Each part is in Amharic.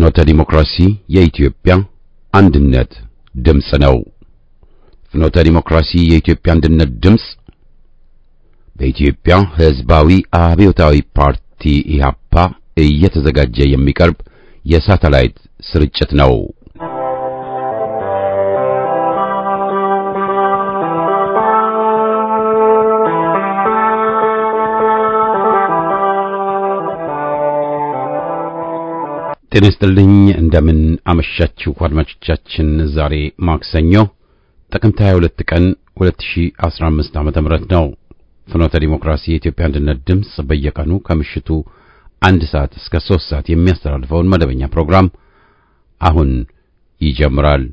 ፍኖተ ዲሞክራሲ የኢትዮጵያ አንድነት ድምፅ ነው። ፍኖተ ዲሞክራሲ የኢትዮጵያ አንድነት ድምፅ በኢትዮጵያ ሕዝባዊ አብዮታዊ ፓርቲ ኢህአፓ እየተዘጋጀ የሚቀርብ የሳተላይት ስርጭት ነው። ጤና ይስጥልኝ። እንደምን አመሻችሁ አድማጮቻችን። ዛሬ ማክሰኞ ጥቅምት 22 ቀን 2015 ዓመተ ምህረት ነው። ፍኖተ ዲሞክራሲ የኢትዮጵያ አንድነት ድምፅ በየቀኑ ከምሽቱ አንድ ሰዓት እስከ ሶስት ሰዓት የሚያስተላልፈውን መደበኛ ፕሮግራም አሁን ይጀምራል።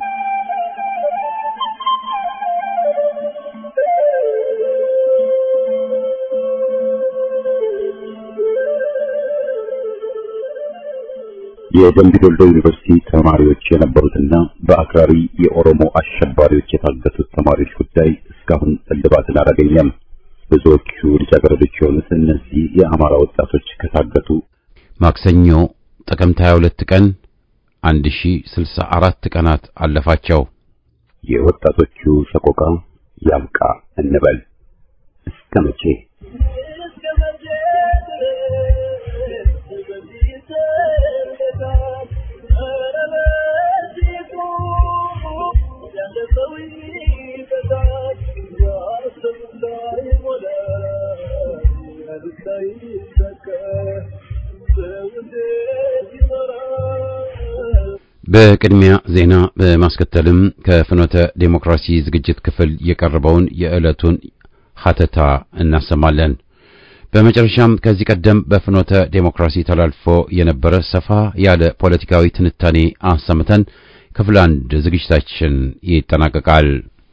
የደምቢ ዶሎ ዩኒቨርሲቲ ተማሪዎች የነበሩትና በአክራሪ የኦሮሞ አሸባሪዎች የታገቱት ተማሪዎች ጉዳይ እስካሁን እልባትን አላገኘም። ብዙዎቹ ልጃገረዶች የሆኑት እነዚህ የአማራ ወጣቶች ከታገቱ ማክሰኞ ጥቅምት 22 ቀን 1064 ቀናት አለፋቸው። የወጣቶቹ ሰቆቃ ያብቃ እንበል እስከ መቼ? በቅድሚያ ዜና በማስከተልም ከፍኖተ ዴሞክራሲ ዝግጅት ክፍል የቀረበውን የዕለቱን ሀተታ እናሰማለን። በመጨረሻም ከዚህ ቀደም በፍኖተ ዴሞክራሲ ተላልፎ የነበረ ሰፋ ያለ ፖለቲካዊ ትንታኔ አሰምተን ክፍል አንድ ዝግጅታችን ይጠናቀቃል።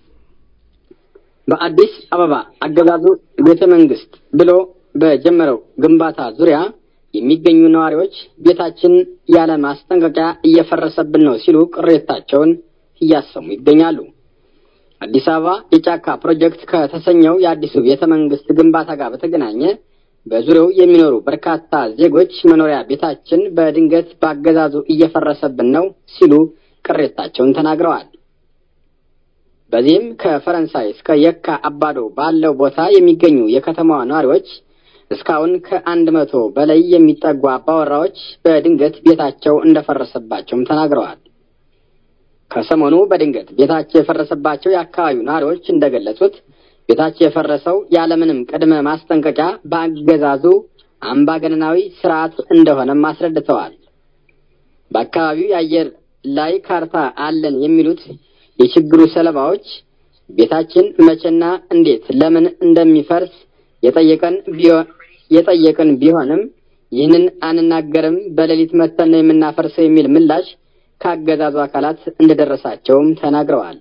በአዲስ አበባ አገዛዙ ቤተ መንግስት ብሎ በጀመረው ግንባታ ዙሪያ የሚገኙ ነዋሪዎች ቤታችን ያለ ማስጠንቀቂያ እየፈረሰብን ነው ሲሉ ቅሬታቸውን እያሰሙ ይገኛሉ። አዲስ አበባ የጫካ ፕሮጀክት ከተሰኘው የአዲሱ ቤተ መንግስት ግንባታ ጋር በተገናኘ በዙሪያው የሚኖሩ በርካታ ዜጎች መኖሪያ ቤታችን በድንገት በአገዛዙ እየፈረሰብን ነው ሲሉ ቅሬታቸውን ተናግረዋል። በዚህም ከፈረንሳይ እስከ የካ አባዶ ባለው ቦታ የሚገኙ የከተማዋ ነዋሪዎች እስካሁን ከአንድ መቶ በላይ የሚጠጉ አባወራዎች በድንገት ቤታቸው እንደፈረሰባቸውም ተናግረዋል። ከሰሞኑ በድንገት ቤታቸው የፈረሰባቸው የአካባቢው ነዋሪዎች እንደገለጹት ቤታቸው የፈረሰው ያለምንም ቅድመ ማስጠንቀቂያ በአገዛዙ አምባገነናዊ ስርዓት እንደሆነም አስረድተዋል። በአካባቢው የአየር ላይ ካርታ አለን የሚሉት የችግሩ ሰለባዎች ቤታችን መቼና እንዴት ለምን እንደሚፈርስ የጠየቀን የጠየቅን ቢሆንም ይህንን አንናገርም፣ በሌሊት መተን ነው የምናፈርሰው የሚል ምላሽ ከአገዛዙ አካላት እንደደረሳቸውም ተናግረዋል።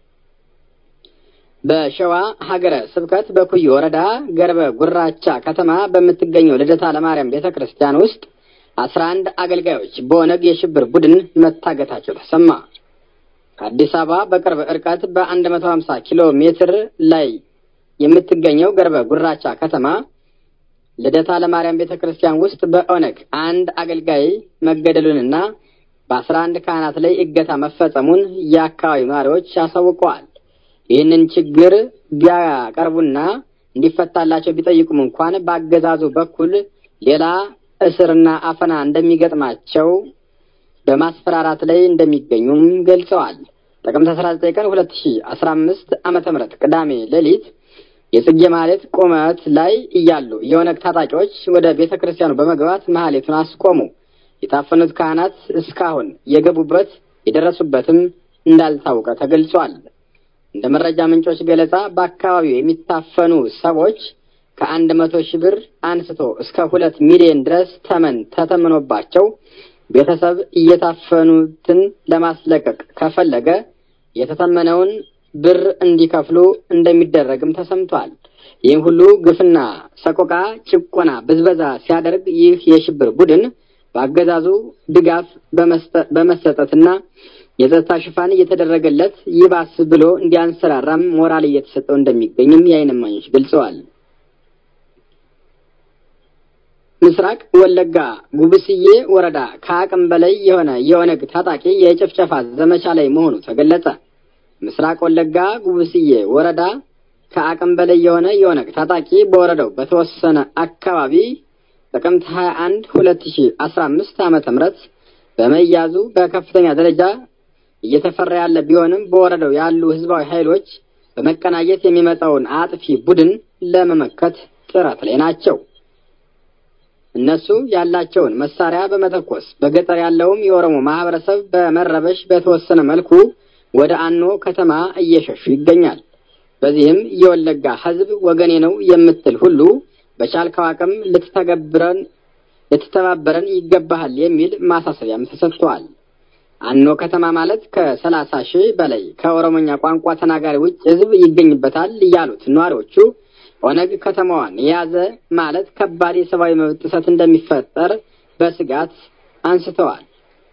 በሸዋ ሀገረ ስብከት በኩዩ ወረዳ ገርበ ጉራቻ ከተማ በምትገኘው ልደታ ለማርያም ቤተ ክርስቲያን ውስጥ አስራ አንድ አገልጋዮች በኦነግ የሽብር ቡድን መታገታቸው ተሰማ። ከአዲስ አበባ በቅርብ ርቀት በአንድ መቶ ሀምሳ ኪሎ ሜትር ላይ የምትገኘው ገርበ ጉራቻ ከተማ ልደታ ለማርያም ቤተ ክርስቲያን ውስጥ በኦነግ አንድ አገልጋይ መገደሉንና በአስራ አንድ ካህናት ላይ እገታ መፈጸሙን የአካባቢው ነዋሪዎች አሳውቀዋል። ይህንን ችግር ቢያቀርቡና እንዲፈታላቸው ቢጠይቁም እንኳን በአገዛዙ በኩል ሌላ እስርና አፈና እንደሚገጥማቸው በማስፈራራት ላይ እንደሚገኙም ገልጸዋል። ጥቅምት 19 ቀን 2015 ዓመተ ምህረት ቅዳሜ ሌሊት የጽጌ ማህሌት ቁመት ላይ እያሉ የኦነግ ታጣቂዎች ወደ ቤተ ክርስቲያኑ በመግባት ማህሌቱን አስቆሙ። የታፈኑት ካህናት እስካሁን የገቡበት የደረሱበትም እንዳልታወቀ ተገልጿል። እንደ መረጃ ምንጮች ገለጻ በአካባቢው የሚታፈኑ ሰዎች ከአንድ መቶ ሺህ ብር አንስቶ እስከ ሁለት ሚሊዮን ድረስ ተመን ተተምኖባቸው ቤተሰብ እየታፈኑትን ለማስለቀቅ ከፈለገ የተተመነውን ብር እንዲከፍሉ እንደሚደረግም ተሰምቷል። ይህም ሁሉ ግፍና ሰቆቃ፣ ጭቆና፣ ብዝበዛ ሲያደርግ ይህ የሽብር ቡድን በአገዛዙ ድጋፍ በመሰጠትና የጸጥታ ሽፋን እየተደረገለት ይባስ ብሎ እንዲያንሰራራም ሞራል እየተሰጠው እንደሚገኝም የዓይን እማኞች ገልጸዋል። ምስራቅ ወለጋ ጉብስዬ ወረዳ ከአቅም በላይ የሆነ የኦነግ ታጣቂ የጭፍጨፋ ዘመቻ ላይ መሆኑ ተገለጸ። ምስራቅ ወለጋ ጉብስዬ ወረዳ ከአቅም በላይ የሆነ የኦነግ ታጣቂ በወረዳው በተወሰነ አካባቢ ጥቅምት 21 2015 ዓመተ ምህረት በመያዙ በከፍተኛ ደረጃ እየተፈራ ያለ ቢሆንም በወረዳው ያሉ ህዝባዊ ኃይሎች በመቀናጀት የሚመጣውን አጥፊ ቡድን ለመመከት ጥረት ላይ ናቸው። እነሱ ያላቸውን መሳሪያ በመተኮስ በገጠር ያለውም የኦሮሞ ማህበረሰብ በመረበሽ በተወሰነ መልኩ ወደ አኖ ከተማ እየሸሹ ይገኛል። በዚህም የወለጋ ህዝብ ወገኔ ነው የምትል ሁሉ በቻልከው አቅም ልትተገብረን ልትተባበረን ይገባሃል የሚል ማሳሰቢያም ተሰጥቷል። አኖ ከተማ ማለት ከሰላሳ ሺህ በላይ ከኦሮሞኛ ቋንቋ ተናጋሪ ውጭ ህዝብ ይገኝበታል ያሉት ነዋሪዎቹ ኦነግ ከተማዋን የያዘ ማለት ከባድ የሰብአዊ መብት ጥሰት እንደሚፈጠር በስጋት አንስተዋል።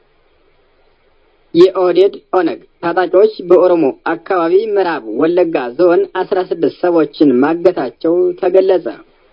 የኦህዴድ ኦነግ ታጣቂዎች በኦሮሞ አካባቢ ምዕራብ ወለጋ ዞን አስራ ስድስት ሰዎችን ማገታቸው ተገለጸ።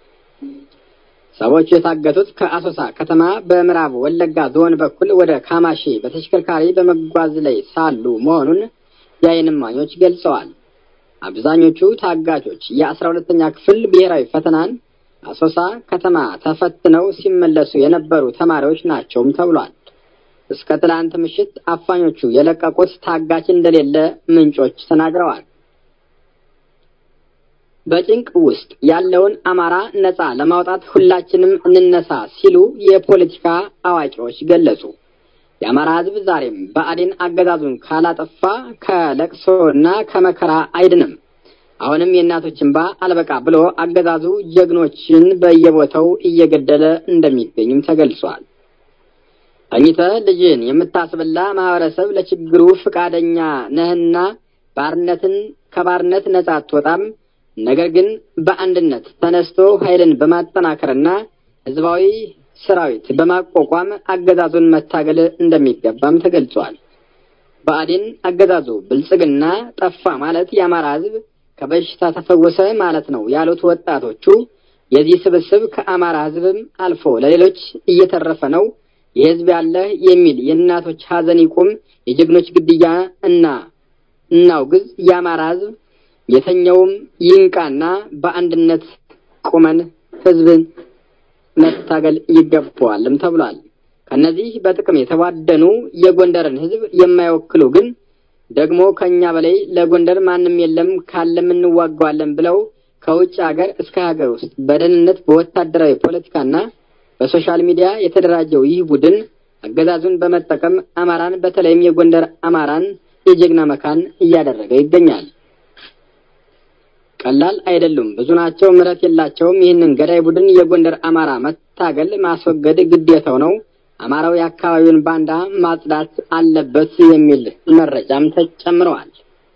ሰዎቹ የታገቱት ከአሶሳ ከተማ በምዕራብ ወለጋ ዞን በኩል ወደ ካማሺ በተሽከርካሪ በመጓዝ ላይ ሳሉ መሆኑን የዓይን እማኞች ገልጸዋል። አብዛኞቹ ታጋቾች የአስራ ሁለተኛ ክፍል ብሔራዊ ፈተናን አሶሳ ከተማ ተፈትነው ሲመለሱ የነበሩ ተማሪዎች ናቸውም ተብሏል። እስከ ትላንት ምሽት አፋኞቹ የለቀቁት ታጋች እንደሌለ ምንጮች ተናግረዋል። በጭንቅ ውስጥ ያለውን አማራ ነጻ ለማውጣት ሁላችንም እንነሳ ሲሉ የፖለቲካ አዋቂዎች ገለጹ። የአማራ ሕዝብ ዛሬም ብአዴን አገዛዙን ካላጠፋ ከለቅሶና ከመከራ አይድንም። አሁንም የእናቶች እንባ አልበቃ ብሎ አገዛዙ ጀግኖችን በየቦታው እየገደለ እንደሚገኝም ተገልጿል። ተኝተህ ልጅን የምታስበላ ማህበረሰብ ለችግሩ ፈቃደኛ ነህና ባርነትን ከባርነት ነጻ አትወጣም። ነገር ግን በአንድነት ተነስቶ ኃይልን በማጠናከርና ህዝባዊ ሰራዊት በማቋቋም አገዛዙን መታገል እንደሚገባም ተገልጿል። ብአዴን አገዛዙ ብልጽግና ጠፋ ማለት የአማራ ህዝብ ከበሽታ ተፈወሰ ማለት ነው ያሉት ወጣቶቹ የዚህ ስብስብ ከአማራ ህዝብም አልፎ ለሌሎች እየተረፈ ነው። የህዝብ ያለህ የሚል የእናቶች ሀዘን ይቁም፣ የጀግኖች ግድያ እና እናውግዝ፣ የአማራ ህዝብ የተኛውም ይንቃና በአንድነት ቁመን ህዝብን መታገል ይገባዋልም ተብሏል። ከነዚህ በጥቅም የተቧደኑ የጎንደርን ህዝብ የማይወክሉ ግን ደግሞ ከኛ በላይ ለጎንደር ማንም የለም ካለም እንዋጋዋለን ብለው ከውጭ ሀገር እስከ ሀገር ውስጥ በደህንነት በወታደራዊ ፖለቲካና በሶሻል ሚዲያ የተደራጀው ይህ ቡድን አገዛዙን በመጠቀም አማራን በተለይም የጎንደር አማራን የጀግና መካን እያደረገ ይገኛል። ቀላል አይደሉም፣ ብዙ ናቸው፣ ምሕረት የላቸውም። ይህንን ገዳይ ቡድን የጎንደር አማራ መታገል ማስወገድ ግዴታው ነው። አማራው የአካባቢውን ባንዳ ማጽዳት አለበት የሚል መረጃም ተጨምረዋል።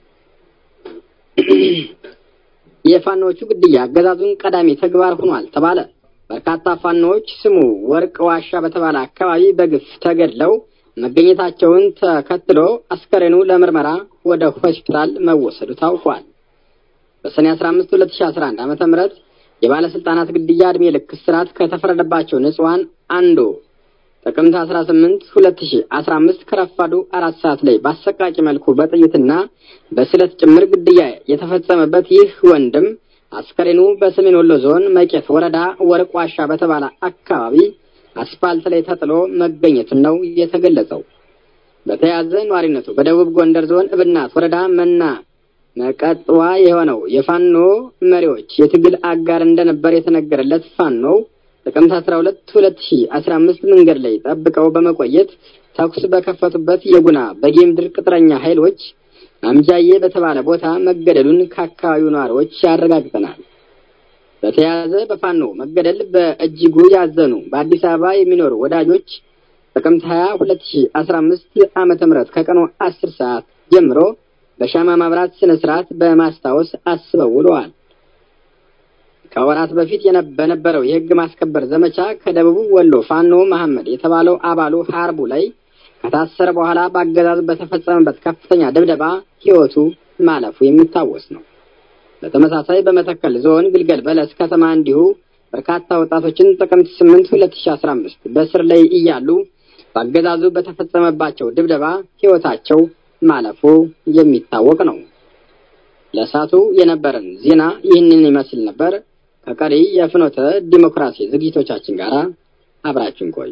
የፋኖቹ ግድያ አገዛዙን ቀዳሚ ተግባር ሆኗል ተባለ። በርካታ ፋኖዎች ስሙ ወርቅ ዋሻ በተባለ አካባቢ በግፍ ተገድለው መገኘታቸውን ተከትሎ አስከሬኑ ለምርመራ ወደ ሆስፒታል መወሰዱ ታውቋል። በሰኔ 15 2011 ዓመተ ምህረት የባለስልጣናት ግድያ እድሜ ልክ እስራት ከተፈረደባቸው ንጹሐን አንዱ ጥቅምት 18 2015 ከረፋዱ አራት ሰዓት ላይ በአሰቃቂ መልኩ በጥይትና በስለት ጭምር ግድያ የተፈጸመበት ይህ ወንድም አስከሬኑ በሰሜን ወሎ ዞን መቄት ወረዳ ወርቅ ዋሻ በተባለ አካባቢ አስፋልት ላይ ተጥሎ መገኘቱን ነው የተገለጸው። በተያያዘ ነዋሪነቱ በደቡብ ጎንደር ዞን እብናት ወረዳ መና መቀጥዋ የሆነው የፋኖ መሪዎች የትግል አጋር እንደነበር የተነገረለት ፋኖው ጥቅምት 12 2015 መንገድ ላይ ጠብቀው በመቆየት ተኩስ በከፈቱበት የጉና በጌምድር ቅጥረኛ ኃይሎች አምጃዬ በተባለ ቦታ መገደሉን ከአካባቢው ነዋሪዎች ያረጋግጠናል። በተያያዘ በፋኖ መገደል በእጅጉ ያዘኑ በአዲስ አበባ የሚኖሩ ወዳጆች ጥቅምት 20 2015 ዓመተ ምህረት ከቀኑ 10 ሰዓት ጀምሮ በሻማ ማብራት ስነ ስርዓት በማስታወስ አስበው ውለዋል። ከወራት በፊት በነበረው የህግ ማስከበር ዘመቻ ከደቡብ ወሎ ፋኖ መሐመድ የተባለው አባሉ ሀርቡ ላይ ከታሰረ በኋላ በአገዛዝ በተፈጸመበት ከፍተኛ ድብደባ ህይወቱ ማለፉ የሚታወስ ነው። በተመሳሳይ በመተከል ዞን ግልገል በለስ ከተማ እንዲሁ በርካታ ወጣቶችን ጥቅምት 8 2015 በእስር ላይ እያሉ በአገዛዙ በተፈጸመባቸው ድብደባ ሕይወታቸው ማለፉ የሚታወቅ ነው። ለእሳቱ የነበረን ዜና ይህንን ይመስል ነበር። ከቀሪ የፍኖተ ዲሞክራሲ ዝግጅቶቻችን ጋር አብራችን ቆዩ።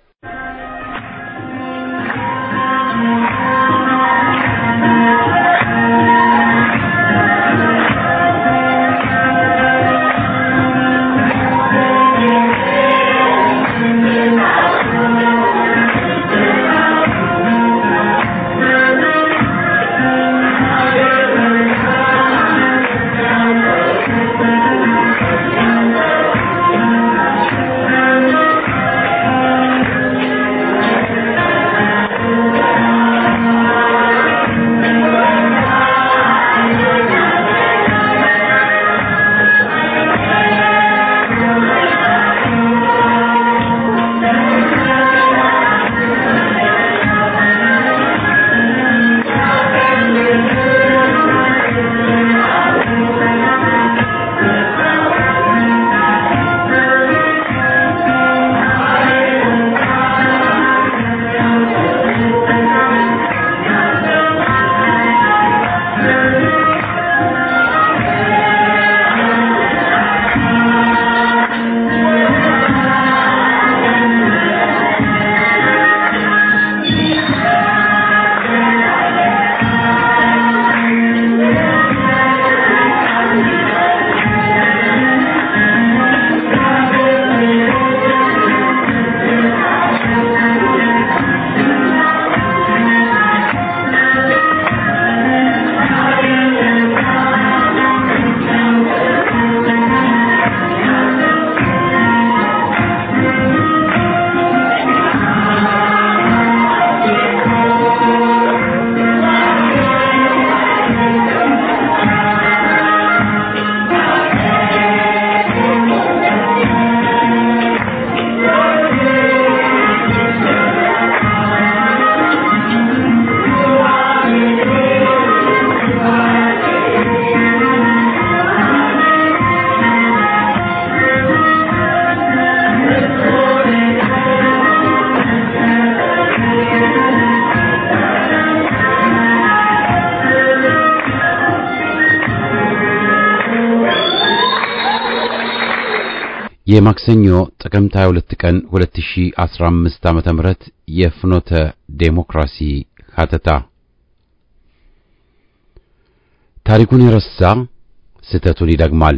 የማክሰኞ ጥቅምት 22 ቀን 2015 ዓመተ ምህረት የፍኖተ ዴሞክራሲ ሀተታ ታሪኩን የረሳ ስህተቱን ይደግማል።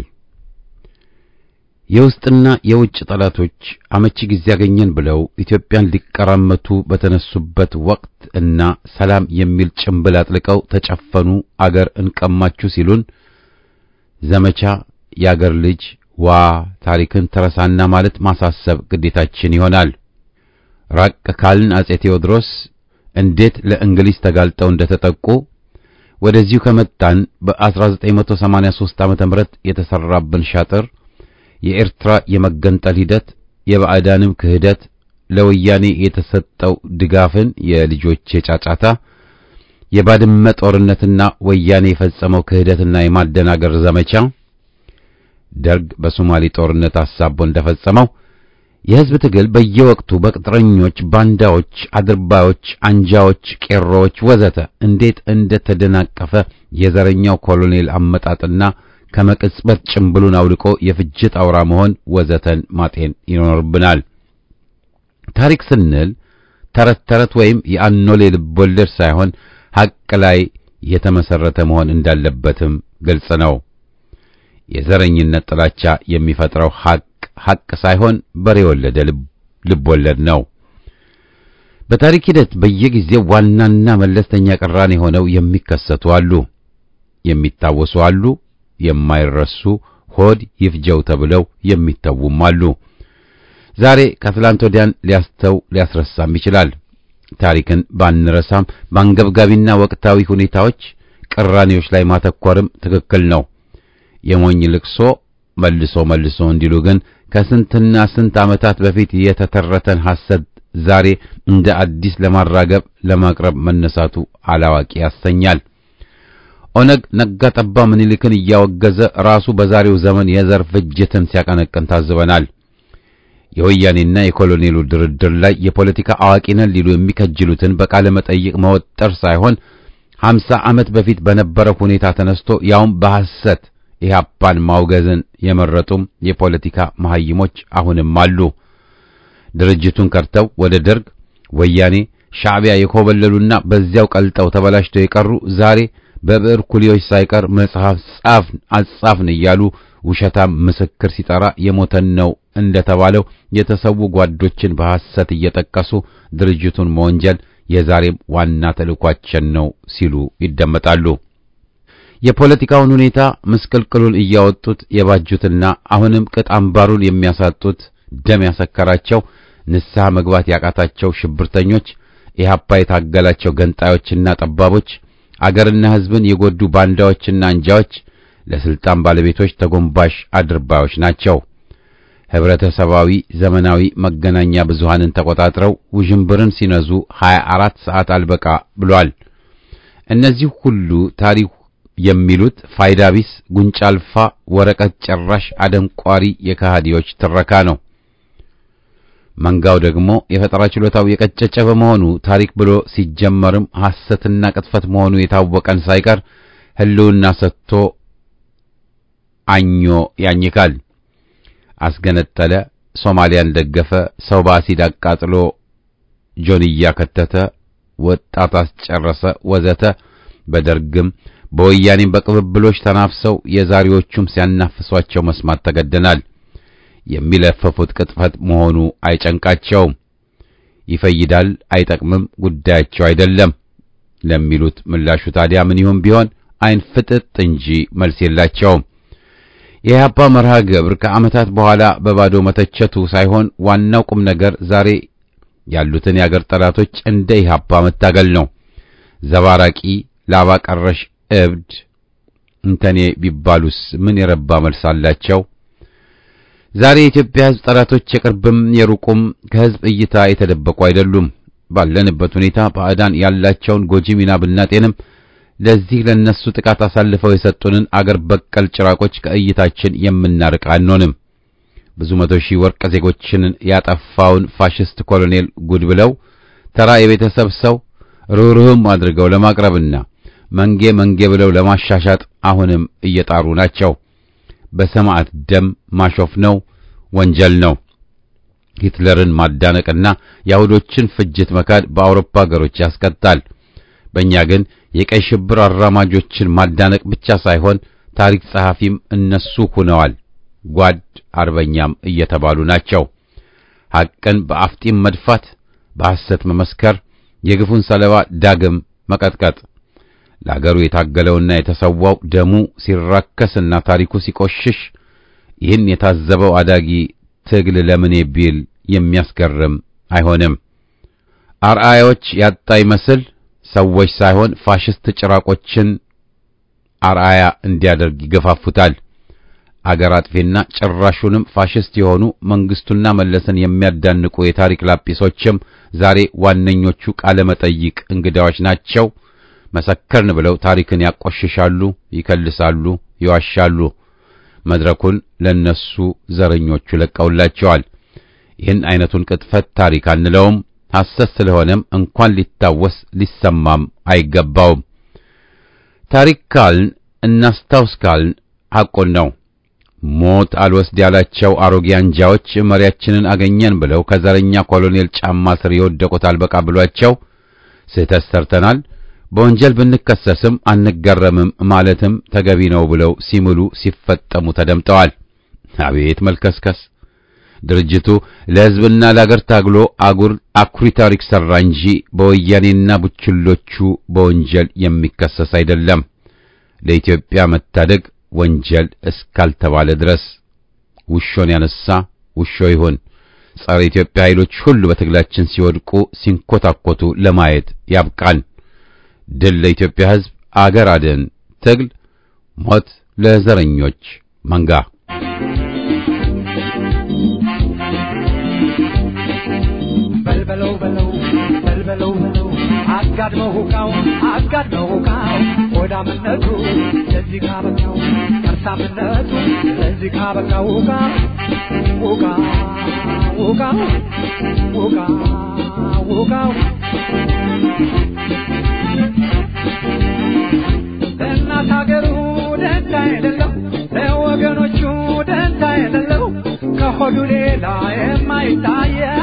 የውስጥና የውጭ ጠላቶች አመቺ ጊዜ ያገኘን ብለው ኢትዮጵያን ሊቀራመቱ በተነሱበት ወቅት እና ሰላም የሚል ጭንብል አጥልቀው ተጨፈኑ፣ አገር እንቀማችሁ ሲሉን ዘመቻ የአገር ልጅ ዋ ታሪክን ተረሳና ማለት ማሳሰብ ግዴታችን ይሆናል። ራቅ ካልን አጼ ቴዎድሮስ እንዴት ለእንግሊዝ ተጋልጠው እንደተጠቁ ወደዚሁ ከመጣን በ1983 ዓመተ ምህረት የተሰራብን ሻጥር፣ የኤርትራ የመገንጠል ሂደት፣ የባዕዳንም ክህደት፣ ለወያኔ የተሰጠው ድጋፍን የልጆች የጫጫታ፣ የባድመ ጦርነትና ወያኔ የፈጸመው ክህደትና የማደናገር ዘመቻ ደርግ በሶማሌ ጦርነት አሳቦ እንደፈጸመው የሕዝብ ትግል በየወቅቱ በቅጥረኞች፣ ባንዳዎች፣ አድርባዮች፣ አንጃዎች፣ ቄሮዎች ወዘተ እንዴት እንደተደናቀፈ የዘረኛው ኮሎኔል አመጣጥና ከመቅጽበት ጭምብሉን አውልቆ የፍጅት አውራ መሆን ወዘተን ማጤን ይኖርብናል። ታሪክ ስንል ተረት ተረት ወይም የአኖሌ ልቦለድ ሳይሆን ሐቅ ላይ የተመሰረተ መሆን እንዳለበትም ግልጽ ነው። የዘረኝነት ጥላቻ የሚፈጥረው ሐቅ ሐቅ ሳይሆን በሬ የወለደ ልብ ወለድ ነው። በታሪክ ሂደት በየጊዜው ዋናና መለስተኛ ቅራኔ ሆነው የሚከሰቱ አሉ፣ የሚታወሱ አሉ፣ የማይረሱ ሆድ ይፍጀው ተብለው የሚተዉም አሉ። ዛሬ ከትላንት ወዲያን ሊያስተው ሊያስረሳም ይችላል። ታሪክን ባንረሳም በአንገብጋቢና ወቅታዊ ሁኔታዎች ቅራኔዎች ላይ ማተኮርም ትክክል ነው። የሞኝ ልቅሶ መልሶ መልሶ እንዲሉ ግን ከስንትና ስንት ዓመታት በፊት የተተረተን ሐሰት ዛሬ እንደ አዲስ ለማራገብ ለማቅረብ መነሳቱ አላዋቂ ያሰኛል። ኦነግ ነጋ ጠባ ምኒልክን እያወገዘ ራሱ በዛሬው ዘመን የዘር ፍጅትን ሲያቀነቅን ታዝበናል። የወያኔና የኮሎኔሉ ድርድር ላይ የፖለቲካ አዋቂ ነን ሊሉ የሚከጅሉትን በቃለ መጠይቅ መወጠር ሳይሆን ሀምሳ ዓመት በፊት በነበረው ሁኔታ ተነስቶ ያውም በሐሰት ኢህአፓን ማውገዝን የመረጡም የፖለቲካ መሐይሞች አሁንም አሉ። ድርጅቱን ከርተው ወደ ደርግ፣ ወያኔ፣ ሻዕቢያ የኮበለሉና በዚያው ቀልጠው ተበላሽተው የቀሩ ዛሬ በብዕር ኩሊዎች ሳይቀር መጽሐፍ ጻፍን አጻፍን እያሉ ውሸታም ምስክር ሲጠራ የሞተን ነው እንደተባለው የተሰዉ ጓዶችን በሐሰት እየጠቀሱ ድርጅቱን መወንጀል የዛሬም ዋና ተልዕኳችን ነው ሲሉ ይደመጣሉ። የፖለቲካውን ሁኔታ ምስቅልቅሉን እያወጡት የባጁትና አሁንም ቅጥ አምባሩን የሚያሳጡት ደም ያሰከራቸው ንስሐ መግባት ያቃታቸው ሽብርተኞች፣ ኢህአፓ የታገላቸው ገንጣዮችና ጠባቦች፣ አገርና ሕዝብን የጎዱ ባንዳዎችና አንጃዎች፣ ለስልጣን ባለቤቶች ተጎንባሽ አድርባዮች ናቸው። ህብረተሰባዊ ዘመናዊ መገናኛ ብዙሃንን ተቆጣጥረው ውዥንብርን ሲነዙ 24 ሰዓት አልበቃ ብሏል። እነዚህ ሁሉ ታሪክ የሚሉት ፋይዳ ቢስ ጉንጫ አልፋ ወረቀት ጨራሽ አደንቋሪ የከሃዲዎች ትረካ ነው። መንጋው ደግሞ የፈጠራ ችሎታው የቀጨጨ በመሆኑ ታሪክ ብሎ ሲጀመርም ሐሰትና ቅጥፈት መሆኑ የታወቀን ሳይቀር ህልውና ሰጥቶ አኞ ያኝካል። አስገነጠለ፣ ሶማሊያን ደገፈ፣ ሰው በአሲድ አቃጥሎ ጆንያ ከተተ፣ ወጣት አስጨረሰ፣ ወዘተ በደርግም በወያኔም በቅብብሎች ተናፍሰው የዛሬዎቹም ሲያናፍሷቸው መስማት ተገደናል። የሚለፈፉት ቅጥፈት መሆኑ አይጨንቃቸውም። ይፈይዳል፣ አይጠቅምም፣ ጉዳያቸው አይደለም ለሚሉት ምላሹ ታዲያ ምን ይሁን ቢሆን አይን ፍጥጥ እንጂ መልስ የላቸውም። የኢህአፓ መርሃ ግብር ከዓመታት በኋላ በባዶ መተቸቱ ሳይሆን ዋናው ቁም ነገር ዛሬ ያሉትን የአገር ጠላቶች እንደ ኢህአፓ መታገል ነው። ዘባራቂ ላባ ቀረሽ እብድ እንተኔ ቢባሉስ ምን የረባ መልስ አላቸው? ዛሬ የኢትዮጵያ ሕዝብ ጠላቶች የቅርብም የሩቁም ከሕዝብ እይታ የተደበቁ አይደሉም። ባለንበት ሁኔታ ባዕዳን ያላቸውን ጎጂ ሚና ብናጤንም ለዚህ ለነሱ ጥቃት አሳልፈው የሰጡንን አገር በቀል ጭራቆች ከእይታችን የምናርቅ አንሆንም። ብዙ መቶ ሺህ ወርቅ ዜጎችን ያጠፋውን ፋሽስት ኮሎኔል ጉድ ብለው ተራ የቤተሰብ ሰው ርኅሩህም አድርገው ለማቅረብና መንጌ መንጌ ብለው ለማሻሻጥ አሁንም እየጣሩ ናቸው። በሰማዕት ደም ማሾፍ ነው፣ ወንጀል ነው። ሂትለርን ማዳነቅና የአይሁዶችን ፍጅት መካድ በአውሮፓ ሀገሮች ያስቀጣል። በእኛ ግን የቀይ ሽብር አራማጆችን ማዳነቅ ብቻ ሳይሆን ታሪክ ጸሐፊም እነሱ ሆነዋል። ጓድ አርበኛም እየተባሉ ናቸው። ሐቅን በአፍጢም መድፋት፣ በሐሰት መመስከር፣ የግፉን ሰለባ ዳግም መቀጥቀጥ ለአገሩ የታገለውና የተሰዋው ደሙ ሲራከስና ታሪኩ ሲቆሽሽ ይህን የታዘበው አዳጊ ትግል ለምኔ ቢል የሚያስገርም አይሆንም። አርአያዎች ያጣ ይመስል ሰዎች ሳይሆን ፋሽስት ጭራቆችን አርአያ እንዲያደርግ ይገፋፉታል። አገር አጥፊና ጭራሹንም ፋሽስት የሆኑ መንግስቱና መለስን የሚያዳንቁ የታሪክ ላጲሶችም ዛሬ ዋነኞቹ ቃለ መጠይቅ እንግዳዎች ናቸው። መሰከርን ብለው ታሪክን ያቆሽሻሉ፣ ይከልሳሉ፣ ይዋሻሉ። መድረኩን ለነሱ ዘረኞቹ ለቀውላቸዋል። ይህን አይነቱን ቅጥፈት ታሪክ አንለውም። ሐሰት ስለሆነም እንኳን ሊታወስ ሊሰማም አይገባውም። ታሪክ ካልን እናስታውስ ካልን ሐቁን ነው። ሞት አልወስድ ያላቸው አሮጌ አንጃዎች መሪያችንን አገኘን ብለው ከዘረኛ ኮሎኔል ጫማ ስር የወደቁት አልበቃ ብሏቸው ስህተት ሰርተናል በወንጀል ብንከሰስም አንገረምም ማለትም ተገቢ ነው ብለው ሲምሉ ሲፈጠሙ ተደምጠዋል። አቤት መልከስከስ! ድርጅቱ ለሕዝብና ለአገር ታግሎ አጉር አኩሪ ታሪክ ሠራ እንጂ በወያኔና ቡችሎቹ በወንጀል የሚከሰስ አይደለም። ለኢትዮጵያ መታደግ ወንጀል እስካልተባለ ድረስ ውሾን ያነሳ ውሾ ይሁን። ጸረ ኢትዮጵያ ኃይሎች ሁሉ በትግላችን ሲወድቁ ሲንኮታኮቱ ለማየት ያብቃን። ድል ለኢትዮጵያ ሕዝብ፣ አገር አድን ትግል፣ ሞት ለዘረኞች መንጋ። በልበለው በለው በልበለው በለው አጋድመው ሁቃው አጋድመው ሁቃው ሆዳምነቱ ለዚህ ካበቃው ከርሳምነቱ ለዚህ ካበቃው ውቃ ውቃ ውቃ ውቃ ውቃው ለእናት ሀገሩ ደንታ የሌለው ለወገኖቹ ደንታ የሌለው ከሆዱ ሌላ የማይታየው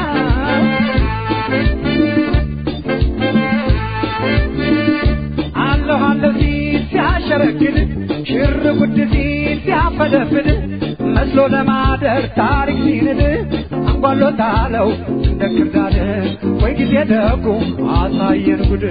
አለሁ አለሁ ሲል ሲያሸረግድ ሽር ጉድ ሲል ሲያፈደፍድ መስሎ ለማደር ታሪክ ሲንድ አንጓሎታለው እንደ ክርዳድ ወይ ጊዜ ደጉ አሳየን ጉድ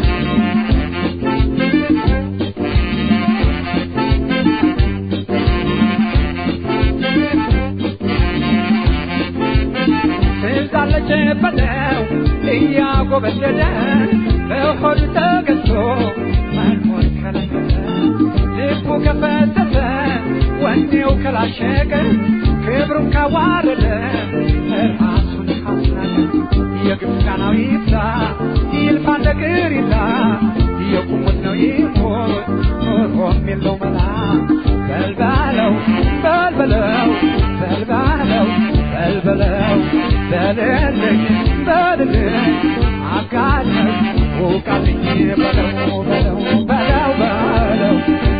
ትዛለች በለው እያጎበደደ በሆዱ ተገዝቶ መኖር ከለከለ ልቡ ከፈተተ ወኔው ከላሸቀ ክብሩን ካዋረደ ራሱን ካስናቀ የግብፃናዊ ይብዛ ይልፋ ነገር ይላ የቁሙት ነው ይሞት ኖሮም የለው መላ በልባለው በልበለው በልባለው በልበለው በልልኝ በልልኝ አጋለኝ ውቃልኝ በለው በለው በለው በለው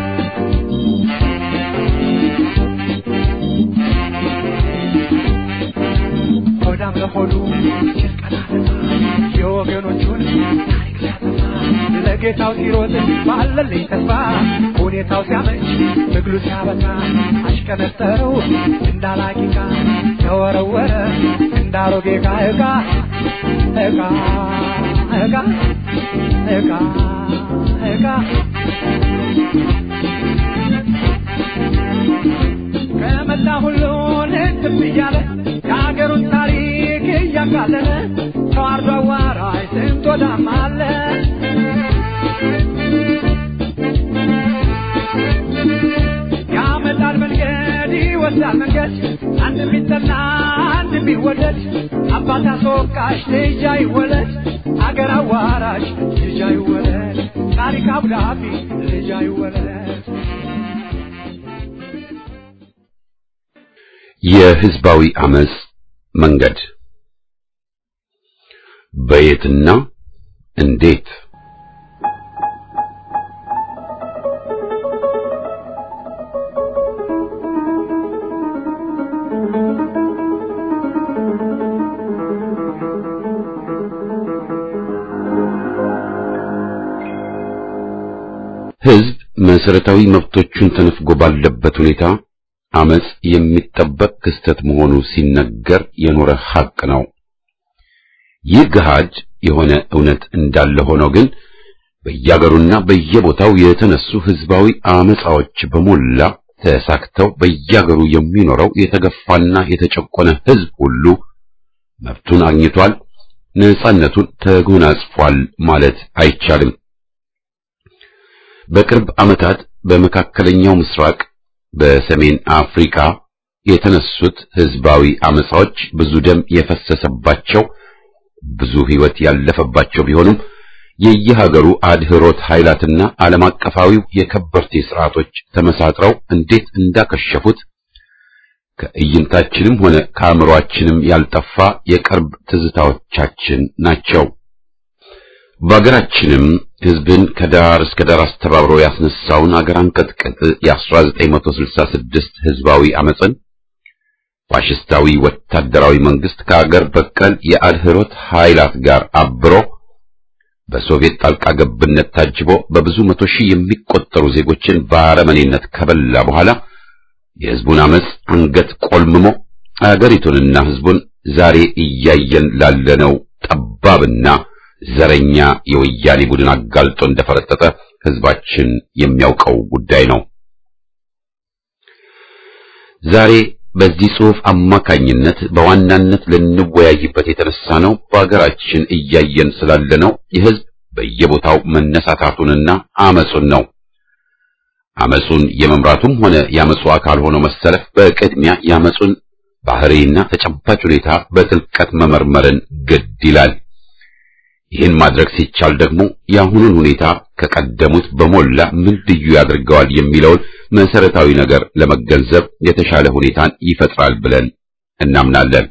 ሆዳም ለሆዱ የወገኖቹን ታሪክ ሊያጠፋ ለጌታው ሲሮጥ ባለልኝ ተስፋ ሁኔታው ሲያመች ትግሉ ሲያበቃ አሽቀነጠረው እንዳላቂቃ ተወረወረ እንዳሮጌ ዕቃ ዕቃ ዕቃ ዕቃ ዕቃ ዕቃ ከመላ ሁሉ ልትብ እያለ የሀገሩን ታሪክ እያቃለለ ተዋርዶ አዋራጅ ስንት ወዳም አለ ያመጣል መንገድ ይወስዳል መንገድ አንድ ቢጠና አንድ ቢወደድ አባት አስወቃሽ ልጅ አይወለድ አገር አዋራሽ ልጅ አይወለድ ታሪክ አብዳፊ ልጅ አይወለድ የህዝባዊ አመጽ መንገድ በየትና እንዴት ህዝብ መሰረታዊ መብቶቹን ተነፍጎ ባለበት ሁኔታ አመጽ የሚጠበቅ ክስተት መሆኑ ሲነገር የኖረ ሐቅ ነው። ይህ ገሃድ የሆነ እውነት እንዳለ ሆኖ ግን በየአገሩና በየቦታው የተነሱ ህዝባዊ አመጻዎች በሞላ ተሳክተው በየአገሩ የሚኖረው የተገፋና የተጨቆነ ህዝብ ሁሉ መብቱን አግኝቷል፣ ነጻነቱን ተጎናጽፏል ማለት አይቻልም። በቅርብ ዓመታት በመካከለኛው ምስራቅ በሰሜን አፍሪካ የተነሱት ህዝባዊ አመጻዎች ብዙ ደም የፈሰሰባቸው ብዙ ህይወት ያለፈባቸው ቢሆኑም የየሀገሩ አድህሮት ኃይላትና ዓለም አቀፋዊው የከበርቴ ስርዓቶች ተመሳጥረው እንዴት እንዳከሸፉት ከእይንታችንም ሆነ ከአእምሮአችንም ያልጠፋ የቅርብ ትዝታዎቻችን ናቸው። በአገራችንም ህዝብን ከዳር እስከ ዳር አስተባብሮ ያስነሳውን አገር አንቀጥቅጥ የ1966 ህዝባዊ አመፅን ፋሽስታዊ ወታደራዊ መንግስት ከአገር በቀል የአድህሮት ኃይላት ጋር አብሮ በሶቪየት ጣልቃ ገብነት ታጅቦ በብዙ መቶ ሺህ የሚቆጠሩ ዜጎችን በአረመኔነት ከበላ በኋላ የህዝቡን አመፅ አንገት ቆልምሞ አገሪቱንና ህዝቡን ዛሬ እያየን ላለነው ጠባብና ዘረኛ የወያኔ ቡድን አጋልጦ እንደፈረጠጠ ህዝባችን የሚያውቀው ጉዳይ ነው። ዛሬ በዚህ ጽሑፍ አማካኝነት በዋናነት ልንወያይበት የተነሳ ነው በአገራችን እያየን ስላለነው የህዝብ በየቦታው መነሳታቱንና አመጹን ነው። አመጹን የመምራቱም ሆነ የአመጹ አካል ሆኖ መሰለፍ በቅድሚያ የአመጹን ባህሪና ተጨባጭ ሁኔታ በጥልቀት መመርመርን ግድ ይላል። ይህን ማድረግ ሲቻል ደግሞ የአሁኑን ሁኔታ ከቀደሙት በሞላ ምን ልዩ ያደርገዋል የሚለውን መሰረታዊ ነገር ለመገንዘብ የተሻለ ሁኔታን ይፈጥራል ብለን እናምናለን።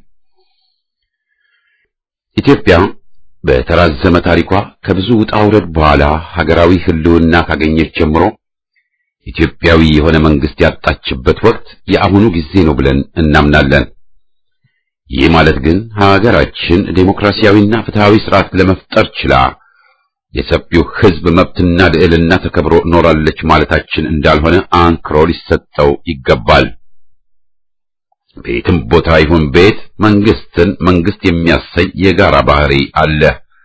ኢትዮጵያ በተራዘመ ታሪኳ ከብዙ ውጣ ውረድ በኋላ ሀገራዊ ሕልውና ካገኘች ጀምሮ ኢትዮጵያዊ የሆነ መንግስት ያጣችበት ወቅት የአሁኑ ጊዜ ነው ብለን እናምናለን። ይህ ማለት ግን ሀገራችን ዴሞክራሲያዊና ፍትሃዊ ስርዓት ለመፍጠር ችላ የሰፊው ሕዝብ መብትና ልዕልና ተከብሮ ኖራለች ማለታችን እንዳልሆነ አንክሮ ሊሰጠው ይገባል። ቤትም ቦታ ይሁን ቤት መንግስትን መንግስት የሚያሰኝ የጋራ ባህሪ አለ።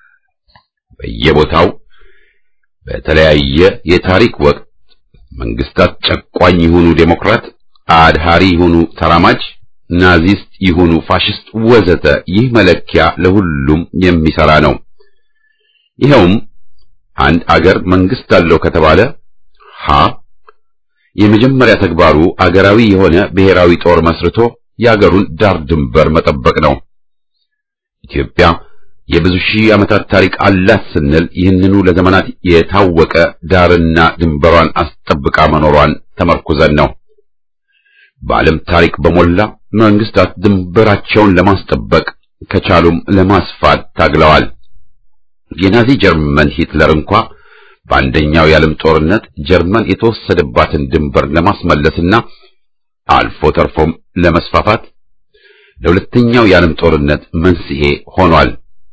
በየቦታው በተለያየ የታሪክ ወቅት መንግስታት ጨቋኝ ይሁኑ ዴሞክራት፣ አድሃሪ ይሁኑ ተራማጅ፣ ናዚስት ይሁኑ ፋሽስት ወዘተ ይህ መለኪያ ለሁሉም የሚሰራ ነው። ይኸውም አንድ አገር መንግስት አለው ከተባለ ሀ የመጀመሪያ ተግባሩ አገራዊ የሆነ ብሔራዊ ጦር መስርቶ የአገሩን ዳር ድንበር መጠበቅ ነው። ኢትዮጵያ የብዙ ሺህ ዓመታት ታሪክ አላት ስንል ይህንኑ ለዘመናት የታወቀ ዳርና ድንበሯን አስጠብቃ መኖሯን ተመርኩዘን ነው። በዓለም ታሪክ በሞላ መንግስታት ድንበራቸውን ለማስጠበቅ ከቻሉም ለማስፋት ታግለዋል። የናዚ ጀርመን ሂትለር እንኳ በአንደኛው የዓለም ጦርነት ጀርመን የተወሰደባትን ድንበር ለማስመለስና አልፎ ተርፎም ለመስፋፋት ለሁለተኛው የዓለም ጦርነት መንስኤ ሆኗል።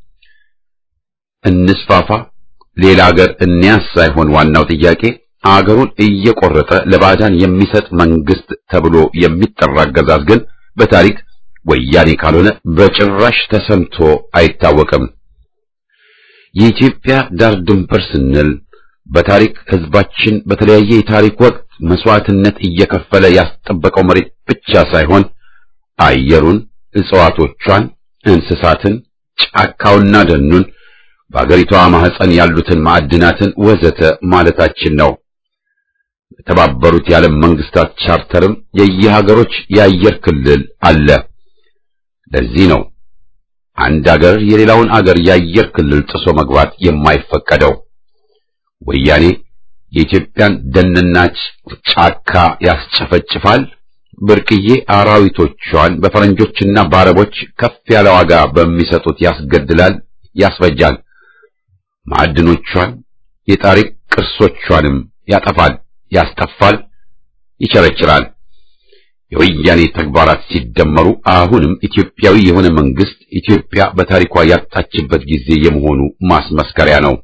እንስፋፋ፣ ሌላ አገር እንያዝ ሳይሆን ዋናው ጥያቄ አገሩን እየቆረጠ ለባዕዳን የሚሰጥ መንግስት ተብሎ የሚጠራ አገዛዝ ግን በታሪክ ወያኔ ካልሆነ በጭራሽ ተሰምቶ አይታወቅም። የኢትዮጵያ ዳር ድንበር ስንል በታሪክ ህዝባችን በተለያየ የታሪክ ወቅት መስዋዕትነት እየከፈለ ያስጠበቀው መሬት ብቻ ሳይሆን አየሩን፣ እጽዋቶቿን፣ እንስሳትን፣ ጫካውና ደኑን በአገሪቷ ማህፀን ያሉትን ማዕድናትን ወዘተ ማለታችን ነው። የተባበሩት የዓለም መንግስታት ቻርተርም የየሀገሮች የአየር ክልል አለ። ለዚህ ነው አንድ አገር የሌላውን አገር የአየር ክልል ጥሶ መግባት የማይፈቀደው። ወያኔ የኢትዮጵያን ደንና ጫካ ያስጨፈጭፋል፣ ብርቅዬ አራዊቶቿን በፈረንጆችና በአረቦች ከፍ ያለ ዋጋ በሚሰጡት ያስገድላል፣ ያስፈጃል። ማዕድኖቿን የታሪክ ቅርሶቿንም ያጠፋል፣ ያስጠፋል፣ ይቸረችራል። የወያኔ ተግባራት ሲደመሩ አሁንም ኢትዮጵያዊ የሆነ መንግስት ኢትዮጵያ በታሪኳ ያጣችበት ጊዜ የመሆኑ ማስመስከሪያ ነው።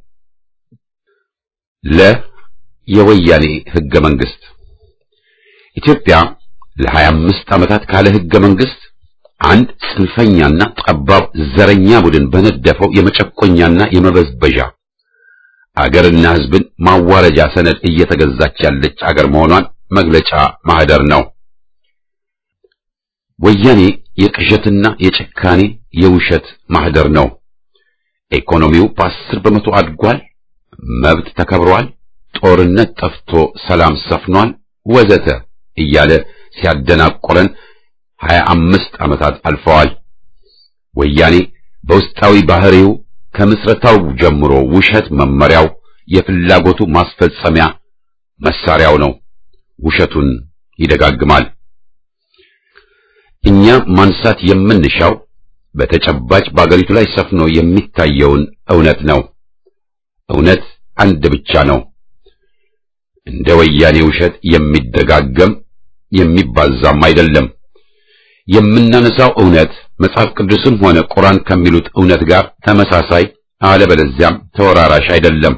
ለ የወያኔ ህገ መንግስት ኢትዮጵያ ለሀያ አምስት ዓመታት ካለ ህገ መንግስት አንድ ጽንፈኛና ጠባብ ዘረኛ ቡድን በነደፈው የመጨቆኛና የመበዝበዣ አገርና ህዝብን ማዋረጃ ሰነድ እየተገዛች ያለች አገር መሆኗን መግለጫ ማህደር ነው። ወያኔ የቅዠትና የጭካኔ የውሸት ማህደር ነው። ኢኮኖሚው በአስር በመቶ አድጓል፣ መብት ተከብሯል፣ ጦርነት ጠፍቶ ሰላም ሰፍኗል፣ ወዘተ እያለ ሲያደናቆረን ሀያ አምስት ዓመታት አልፈዋል። ወያኔ በውስጣዊ ባህሪው ከምስረታው ጀምሮ ውሸት መመሪያው፣ የፍላጎቱ ማስፈጸሚያ መሳሪያው ነው። ውሸቱን ይደጋግማል። እኛ ማንሳት የምንሻው በተጨባጭ በአገሪቱ ላይ ሰፍኖ የሚታየውን እውነት ነው። እውነት አንድ ብቻ ነው። እንደ ወያኔ ውሸት የሚደጋገም የሚባዛም አይደለም። የምናነሳው እውነት መጽሐፍ ቅዱስም ሆነ ቁርአን ከሚሉት እውነት ጋር ተመሳሳይ አለበለዚያም ተወራራሽ አይደለም።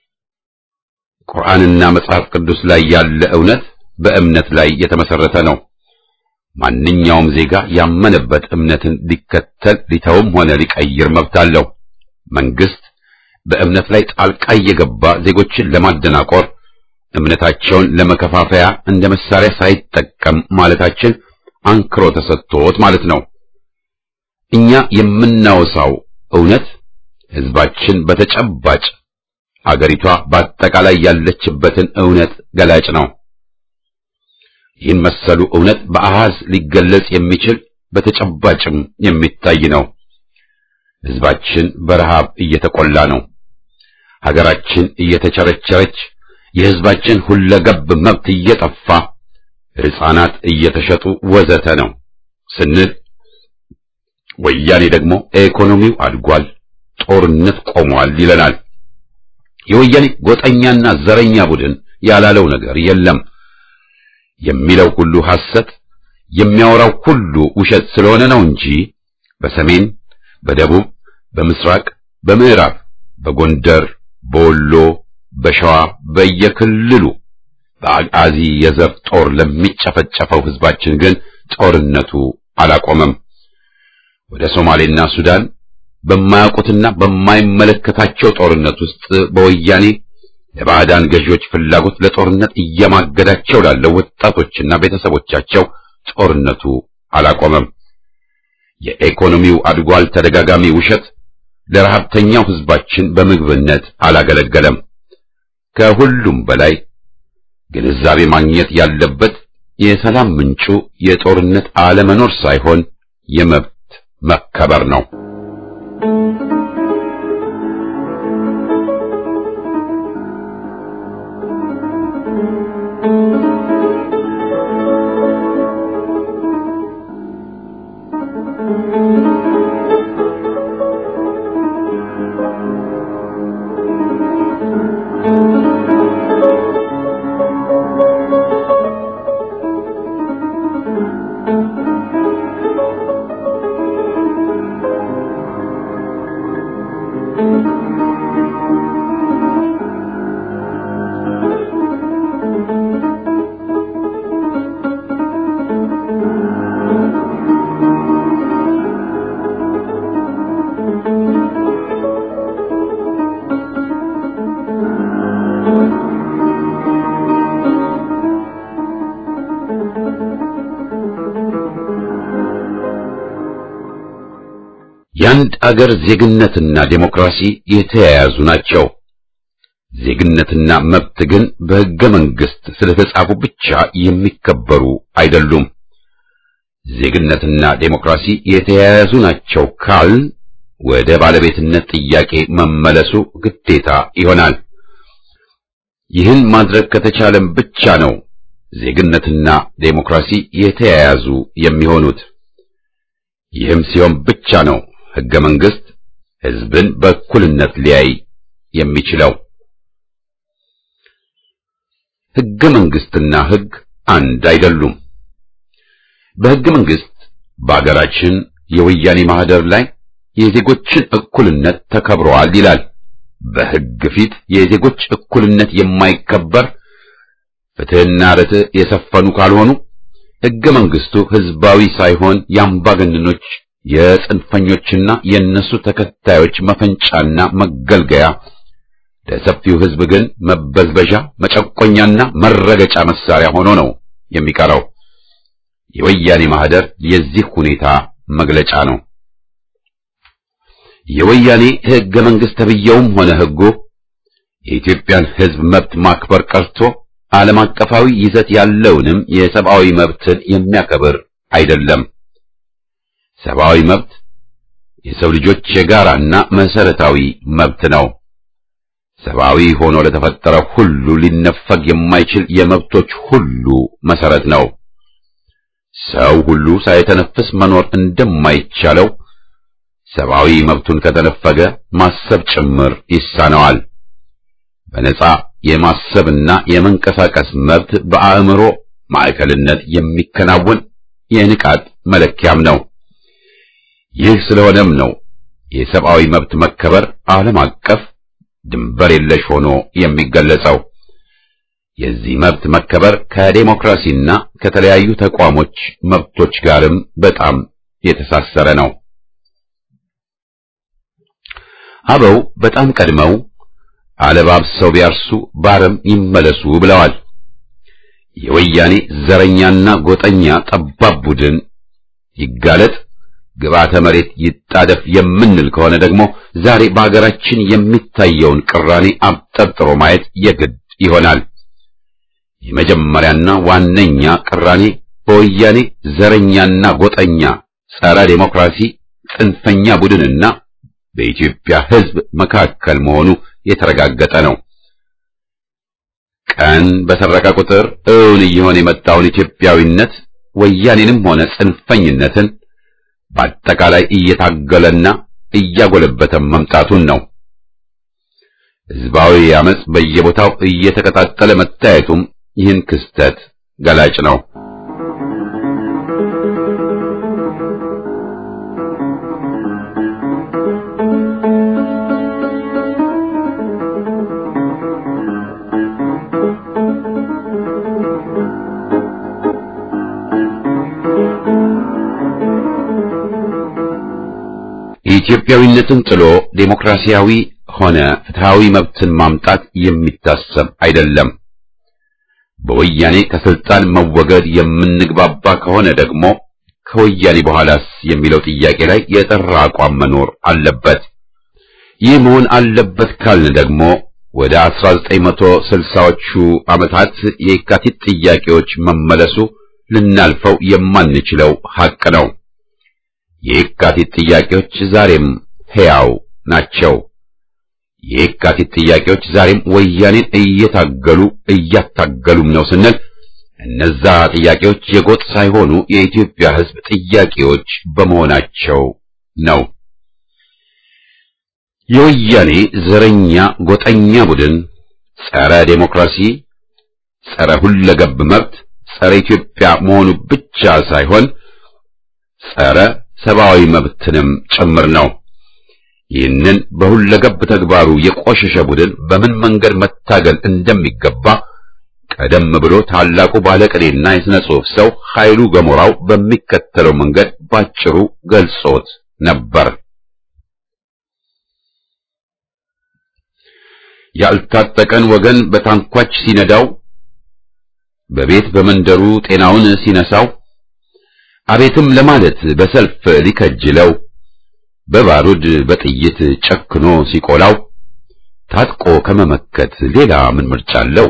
ቁርአንና መጽሐፍ ቅዱስ ላይ ያለ እውነት በእምነት ላይ የተመሰረተ ነው። ማንኛውም ዜጋ ያመነበት እምነትን ሊከተል ሊተውም ሆነ ሊቀይር መብት አለው። መንግስት በእምነት ላይ ጣልቃ እየገባ ዜጎችን ለማደናቆር እምነታቸውን ለመከፋፈያ እንደ መሳሪያ ሳይጠቀም ማለታችን አንክሮ ተሰጥቶት ማለት ነው። እኛ የምናወሳው እውነት ህዝባችን በተጨባጭ አገሪቷ በአጠቃላይ ያለችበትን እውነት ገላጭ ነው። ይህን መሰሉ እውነት በአሃዝ ሊገለጽ የሚችል በተጨባጭም የሚታይ ነው። ሕዝባችን በረሃብ እየተቆላ ነው። ሀገራችን እየተቸረቸረች፣ የሕዝባችን ሁለገብ መብት እየጠፋ፣ ሕፃናት እየተሸጡ ወዘተ ነው ስንል ወያኔ ደግሞ ኢኮኖሚው አድጓል፣ ጦርነት ቆሟል ይለናል። የወያኔ ጎጠኛና ዘረኛ ቡድን ያላለው ነገር የለም። የሚለው ሁሉ ሐሰት፣ የሚያወራው ሁሉ ውሸት ስለሆነ ነው እንጂ በሰሜን፣ በደቡብ፣ በምስራቅ፣ በምዕራብ፣ በጎንደር፣ በወሎ፣ በሸዋ በየክልሉ በአጋዚ የዘር ጦር ለሚጨፈጨፈው ሕዝባችን ግን ጦርነቱ አላቆመም። ወደ ሶማሌና ሱዳን በማያውቁትና በማይመለከታቸው ጦርነት ውስጥ በወያኔ ለባዕዳን ገዢዎች ፍላጎት ለጦርነት እየማገዳቸው ላለው ወጣቶችና ቤተሰቦቻቸው ጦርነቱ አላቆመም። የኢኮኖሚው አድጓል ተደጋጋሚ ውሸት ለረሃብተኛው ሕዝባችን በምግብነት አላገለገለም። ከሁሉም በላይ ግንዛቤ ማግኘት ያለበት የሰላም ምንጩ የጦርነት አለመኖር ሳይሆን የመብት መከበር ነው። የአንድ አገር ዜግነትና ዴሞክራሲ የተያያዙ ናቸው። ዜግነትና መብት ግን በሕገ መንግሥት ስለተጻፉ ብቻ የሚከበሩ አይደሉም። ዜግነትና ዴሞክራሲ የተያያዙ ናቸው ካል ወደ ባለቤትነት ጥያቄ መመለሱ ግዴታ ይሆናል። ይህን ማድረግ ከተቻለም ብቻ ነው ዜግነትና ዴሞክራሲ የተያያዙ የሚሆኑት። ይህም ሲሆን ብቻ ነው ሕገ መንግሥት ሕዝብን በእኩልነት ሊያይ የሚችለው። ሕገ መንግሥትና ሕግ አንድ አይደሉም። በሕገ መንግሥት በአገራችን የወያኔ ማህደር ላይ የዜጎችን እኩልነት ተከብረዋል ይላል። በሕግ ፊት የዜጎች እኩልነት የማይከበር ፍትሕና ርትዕ የሰፈኑ ካልሆኑ ሕገ መንግሥቱ ሕዝባዊ ሳይሆን የአምባገነኖች የጽንፈኞችና የእነሱ ተከታዮች መፈንጫና መገልገያ ለሰፊው ሕዝብ ግን መበዝበዣ፣ መጨቆኛና መረገጫ መሳሪያ ሆኖ ነው የሚቀረው። የወያኔ ማህደር የዚህ ሁኔታ መግለጫ ነው። የወያኔ ሕገ መንግሥት ተብዬውም ሆነ ሕጉ የኢትዮጵያን ሕዝብ መብት ማክበር ቀርቶ ዓለም አቀፋዊ ይዘት ያለውንም የሰብአዊ መብትን የሚያከብር አይደለም። ሰብአዊ መብት የሰው ልጆች የጋራና መሰረታዊ መብት ነው። ሰብአዊ ሆኖ ለተፈጠረ ሁሉ ሊነፈግ የማይችል የመብቶች ሁሉ መሰረት ነው። ሰው ሁሉ ሳይተነፍስ መኖር እንደማይቻለው ሰብአዊ መብቱን ከተነፈገ ማሰብ ጭምር ይሳነዋል። በነጻ የማሰብና የመንቀሳቀስ መብት በአእምሮ ማዕከልነት የሚከናወን የንቃት መለኪያም ነው። ይህ ስለሆነም ነው የሰብአዊ መብት መከበር ዓለም አቀፍ ድንበር የለሽ ሆኖ የሚገለጸው። የዚህ መብት መከበር ከዴሞክራሲና ከተለያዩ ተቋሞች መብቶች ጋርም በጣም የተሳሰረ ነው። አበው በጣም ቀድመው አለባብሰው ቢያርሱ ባረም ይመለሱ ብለዋል። የወያኔ ዘረኛና ጎጠኛ ጠባብ ቡድን ይጋለጥ፣ ግብዓተ መሬት ይጣደፍ የምንል ከሆነ ደግሞ ዛሬ በአገራችን የሚታየውን ቅራኔ አብጠርጥሮ ማየት የግድ ይሆናል። የመጀመሪያና ዋነኛ ቅራኔ በወያኔ ዘረኛና ጎጠኛ ጸረ ዴሞክራሲ ጽንፈኛ ቡድንና በኢትዮጵያ ሕዝብ መካከል መሆኑ የተረጋገጠ ነው። ቀን በሰረቀ ቁጥር እውን እየሆነ የመጣውን ኢትዮጵያዊነት ወያኔንም ሆነ ጽንፈኝነትን በአጠቃላይ እየታገለና እያጎለበተ መምጣቱን ነው። ሕዝባዊ አመጽ በየቦታው እየተቀጣጠለ መታየቱም ይህን ክስተት ገላጭ ነው። ኢትዮጵያዊነትን ጥሎ ዴሞክራሲያዊ ሆነ ፍትሃዊ መብትን ማምጣት የሚታሰብ አይደለም። በወያኔ ከስልጣን መወገድ የምንግባባ ከሆነ ደግሞ ከወያኔ በኋላስ የሚለው ጥያቄ ላይ የጠራ አቋም መኖር አለበት። ይህ መሆን አለበት ካልን ደግሞ ወደ 1960ዎቹ ዓመታት የካቲት ጥያቄዎች መመለሱ ልናልፈው የማንችለው ሐቅ ነው። የካቲት ጥያቄዎች ዛሬም ሕያው ናቸው። የካቲት ጥያቄዎች ዛሬም ወያኔን እየታገሉ እያታገሉም ነው ስንል እነዛ ጥያቄዎች የጎጥ ሳይሆኑ የኢትዮጵያ ሕዝብ ጥያቄዎች በመሆናቸው ነው። የወያኔ ዘረኛ ጎጠኛ ቡድን ጸረ ዴሞክራሲ፣ ጸረ ሁለገብ መብት፣ ጸረ ኢትዮጵያ መሆኑ ብቻ ሳይሆን ጸረ ሰብአዊ መብትንም ጭምር ነው። ይህንን በሁለገብ ተግባሩ የቆሸሸ ቡድን በምን መንገድ መታገል እንደሚገባ ቀደም ብሎ ታላቁ ባለቅኔና የሥነ ጽሑፍ ሰው ኃይሉ ገሞራው በሚከተለው መንገድ ባጭሩ ገልጾት ነበር። ያልታጠቀን ወገን በታንኳች ሲነዳው፣ በቤት በመንደሩ ጤናውን ሲነሳው፣ አቤትም ለማለት በሰልፍ ሊከጅለው በባሩድ በጥይት ጨክኖ ሲቆላው ታጥቆ ከመመከት ሌላ ምን ምርጫ አለው?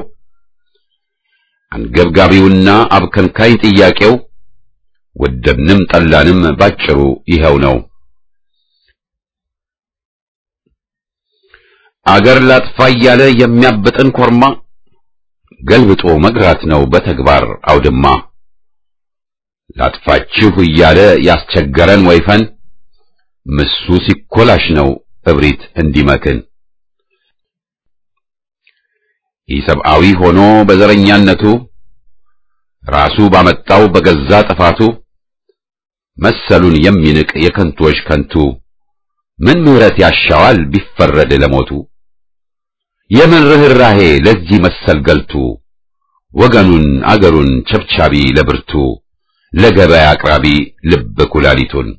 አንገብጋቢውና አብከንካይ ጥያቄው ወደድንም ጠላንም ባጭሩ ይኸው ነው። አገር ላጥፋ እያለ የሚያብጥን ኮርማ ገልብጦ መግራት ነው በተግባር አውድማ። ላጥፋችሁ እያለ ያስቸገረን ወይፈን ምሱ ሲኮላሽ ነው እብሪት እንዲመክን። ኢሰብአዊ ሆኖ በዘረኛነቱ ራሱ ባመጣው በገዛ ጥፋቱ መሰሉን የሚንቅ የከንቶች ከንቱ ምን ምሕረት ያሻዋል ቢፈረድ ለሞቱ? የምን ርኅራሄ ለዚህ መሰል ገልቱ ወገኑን አገሩን ቸብቻቢ ለብርቱ ለገበያ አቅራቢ ልብ ኩላሊቱን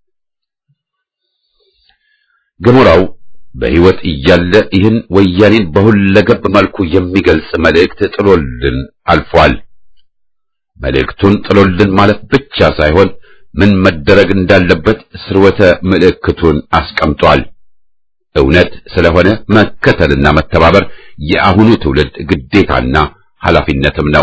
ገሞራው በሕይወት እያለ ይህን ወያኔን በሁለገብ መልኩ የሚገልጽ መልእክት ጥሎልን አልፏል። መልእክቱን ጥሎልን ማለት ብቻ ሳይሆን ምን መደረግ እንዳለበት ስርወተ ምልክቱን አስቀምጧል። እውነት ስለሆነ መከተልና መተባበር የአሁኑ ትውልድ ግዴታና ኃላፊነትም ነው።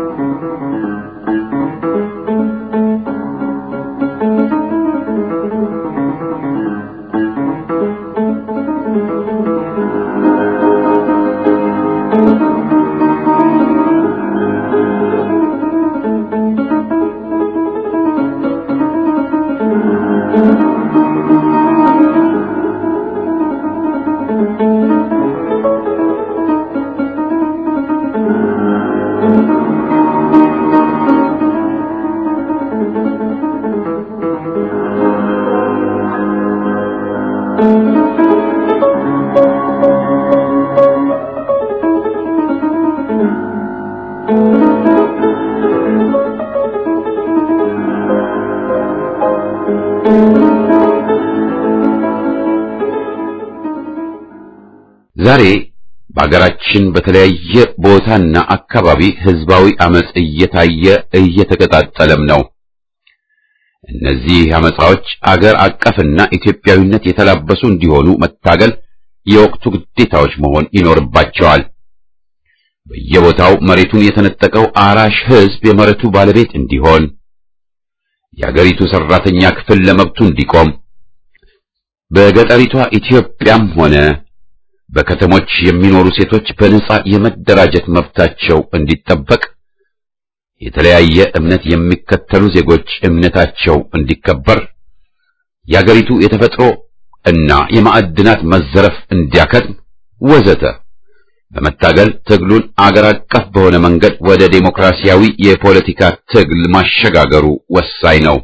ዛሬ በአገራችን በተለያየ ቦታና አካባቢ ህዝባዊ አመጽ እየታየ እየተቀጣጠለም ነው። እነዚህ አመጻዎች አገር አቀፍና ኢትዮጵያዊነት የተላበሱ እንዲሆኑ መታገል የወቅቱ ግዴታዎች መሆን ይኖርባቸዋል። በየቦታው መሬቱን የተነጠቀው አራሽ ህዝብ የመሬቱ ባለቤት እንዲሆን፣ የአገሪቱ ሰራተኛ ክፍል ለመብቱ እንዲቆም፣ በገጠሪቷ ኢትዮጵያም ሆነ በከተሞች የሚኖሩ ሴቶች በነጻ የመደራጀት መብታቸው እንዲጠበቅ፣ የተለያየ እምነት የሚከተሉ ዜጎች እምነታቸው እንዲከበር፣ የአገሪቱ የተፈጥሮ እና የማዕድናት መዘረፍ እንዲያከትም ወዘተ በመታገል ትግሉን አገር አቀፍ በሆነ መንገድ ወደ ዴሞክራሲያዊ የፖለቲካ ትግል ማሸጋገሩ ወሳኝ ነው።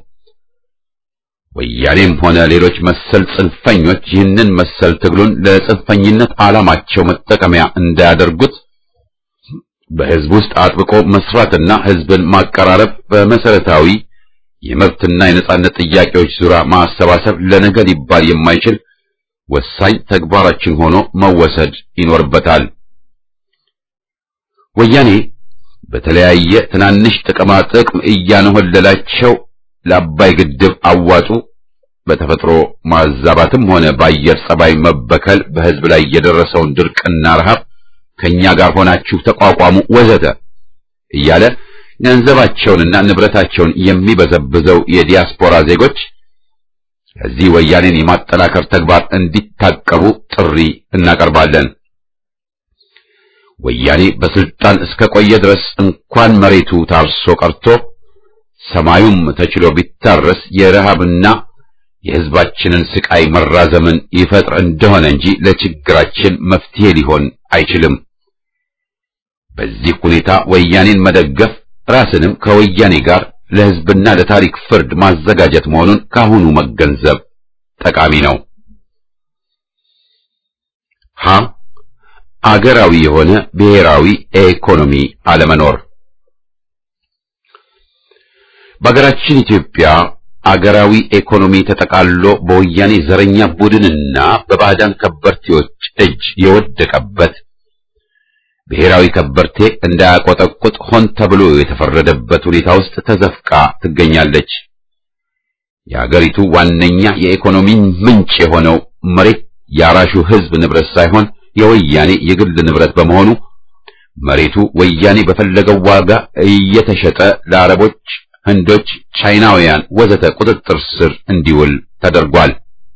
ወያኔም ሆነ ሌሎች መሰል ጽንፈኞች ይህንን መሰል ትግሉን ለጽንፈኝነት ዓላማቸው መጠቀሚያ እንዳያደርጉት በሕዝብ ውስጥ አጥብቆ መስራትና ሕዝብን ማቀራረብ በመሰረታዊ የመብትና የነጻነት ጥያቄዎች ዙሪያ ማሰባሰብ ለነገ ሊባል የማይችል ወሳኝ ተግባራችን ሆኖ መወሰድ ይኖርበታል። ወያኔ በተለያየ ትናንሽ ጥቅማ ጥቅም እያነሆለላቸው ለአባይ ግድብ አዋጡ፣ በተፈጥሮ ማዛባትም ሆነ በአየር ጸባይ መበከል በሕዝብ ላይ የደረሰውን ድርቅና ረሃብ ከኛ ጋር ሆናችሁ ተቋቋሙ ወዘተ እያለ ገንዘባቸውንና ንብረታቸውን የሚበዘብዘው የዲያስፖራ ዜጎች ከዚህ ወያኔን የማጠናከር ተግባር እንዲታቀቡ ጥሪ እናቀርባለን። ወያኔ በስልጣን እስከ ቆየ ድረስ እንኳን መሬቱ ታርሶ ቀርቶ ሰማዩም ተችሎ ቢታረስ የረሃብና የሕዝባችንን ስቃይ መራዘምን ይፈጥር እንደሆነ እንጂ ለችግራችን መፍትሄ ሊሆን አይችልም። በዚህ ሁኔታ ወያኔን መደገፍ ራስንም ከወያኔ ጋር ለሕዝብና ለታሪክ ፍርድ ማዘጋጀት መሆኑን ካሁኑ መገንዘብ ጠቃሚ ነው። ሀ አገራዊ የሆነ ብሔራዊ ኢኮኖሚ አለመኖር። በአገራችን ኢትዮጵያ አገራዊ ኢኮኖሚ ተጠቃሎ በወያኔ ዘረኛ ቡድንና በባዕዳን ከበርቴዎች እጅ የወደቀበት ብሔራዊ ከበርቴ እንዳያቆጠቁጥ ሆን ተብሎ የተፈረደበት ሁኔታ ውስጥ ተዘፍቃ ትገኛለች። የአገሪቱ ዋነኛ የኢኮኖሚ ምንጭ የሆነው መሬት የአራሹ ሕዝብ ንብረት ሳይሆን የወያኔ የግል ንብረት በመሆኑ መሬቱ ወያኔ በፈለገው ዋጋ እየተሸጠ ለአረቦች፣ ህንዶች፣ ቻይናውያን ወዘተ ቁጥጥር ስር እንዲውል ተደርጓል።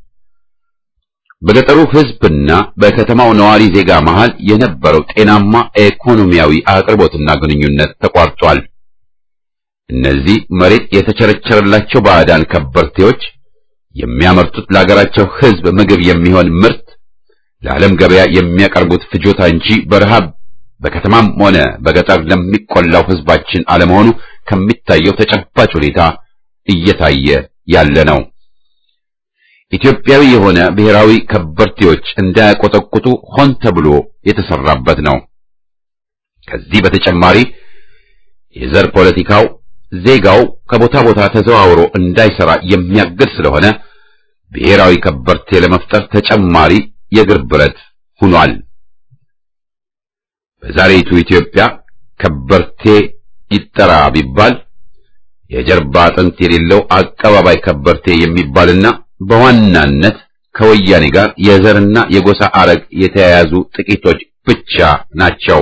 በገጠሩ ሕዝብና በከተማው ነዋሪ ዜጋ መሃል የነበረው ጤናማ ኢኮኖሚያዊ አቅርቦትና ግንኙነት ተቋርጧል። እነዚህ መሬት የተቸረቸረላቸው ባዕዳን ከበርቴዎች የሚያመርቱት ለሀገራቸው ሕዝብ ምግብ የሚሆን ምርት ለዓለም ገበያ የሚያቀርቡት ፍጆታ እንጂ በረሃብ በከተማም ሆነ በገጠር ለሚቆላው ሕዝባችን አለመሆኑ ከሚታየው ተጨባጭ ሁኔታ እየታየ ያለ ነው። ኢትዮጵያዊ የሆነ ብሔራዊ ከበርቴዎች እንዳያቆጠቁጡ ሆን ተብሎ የተሰራበት ነው። ከዚህ በተጨማሪ የዘር ፖለቲካው ዜጋው ከቦታ ቦታ ተዘዋውሮ እንዳይሰራ የሚያግድ ስለሆነ ብሔራዊ ከበርቴ ለመፍጠር ተጨማሪ የእግር ብረት ሆኗል። በዛሬቱ ኢትዮጵያ ከበርቴ ይጠራ ቢባል የጀርባ አጥንት የሌለው አቀባባይ ከበርቴ የሚባልና በዋናነት ከወያኔ ጋር የዘርና የጎሳ አረግ የተያያዙ ጥቂቶች ብቻ ናቸው።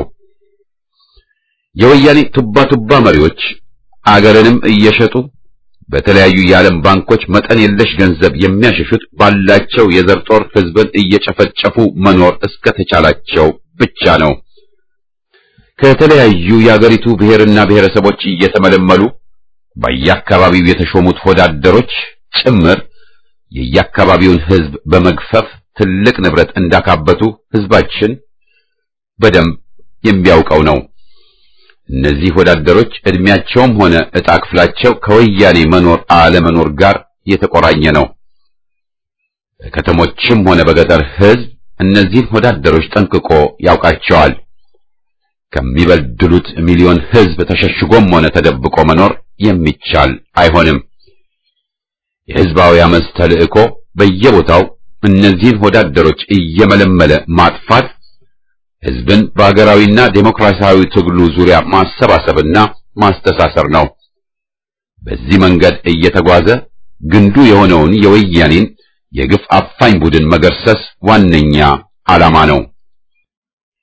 የወያኔ ቱባ ቱባ መሪዎች አገርንም እየሸጡ በተለያዩ የዓለም ባንኮች መጠን የለሽ ገንዘብ የሚያሸሹት ባላቸው የዘር ጦር ሕዝብን እየጨፈጨፉ መኖር እስከተቻላቸው ብቻ ነው። ከተለያዩ የአገሪቱ ብሔርና ብሔረሰቦች እየተመለመሉ በየአካባቢው የተሾሙት ወዳደሮች ጭምር የየአካባቢውን ሕዝብ በመግፈፍ ትልቅ ንብረት እንዳካበቱ ሕዝባችን በደንብ የሚያውቀው ነው። እነዚህ ወዳደሮች ዕድሜያቸውም ሆነ ዕጣ ክፍላቸው ከወያኔ መኖር አለመኖር ጋር የተቆራኘ ነው። በከተሞችም ሆነ በገጠር ሕዝብ እነዚህን ወዳደሮች ጠንቅቆ ያውቃቸዋል። ከሚበድሉት ሚሊዮን ሕዝብ ተሸሽጎም ሆነ ተደብቆ መኖር የሚቻል አይሆንም። የሕዝባዊ አመፅ ተልእኮ በየቦታው እነዚህን ወዳደሮች እየመለመለ ማጥፋት ሕዝብን በሀገራዊና ዴሞክራሲያዊ ትግሉ ዙሪያ ማሰባሰብና ማስተሳሰር ነው። በዚህ መንገድ እየተጓዘ ግንዱ የሆነውን የወያኔን የግፍ አፋኝ ቡድን መገርሰስ ዋነኛ ዓላማ ነው።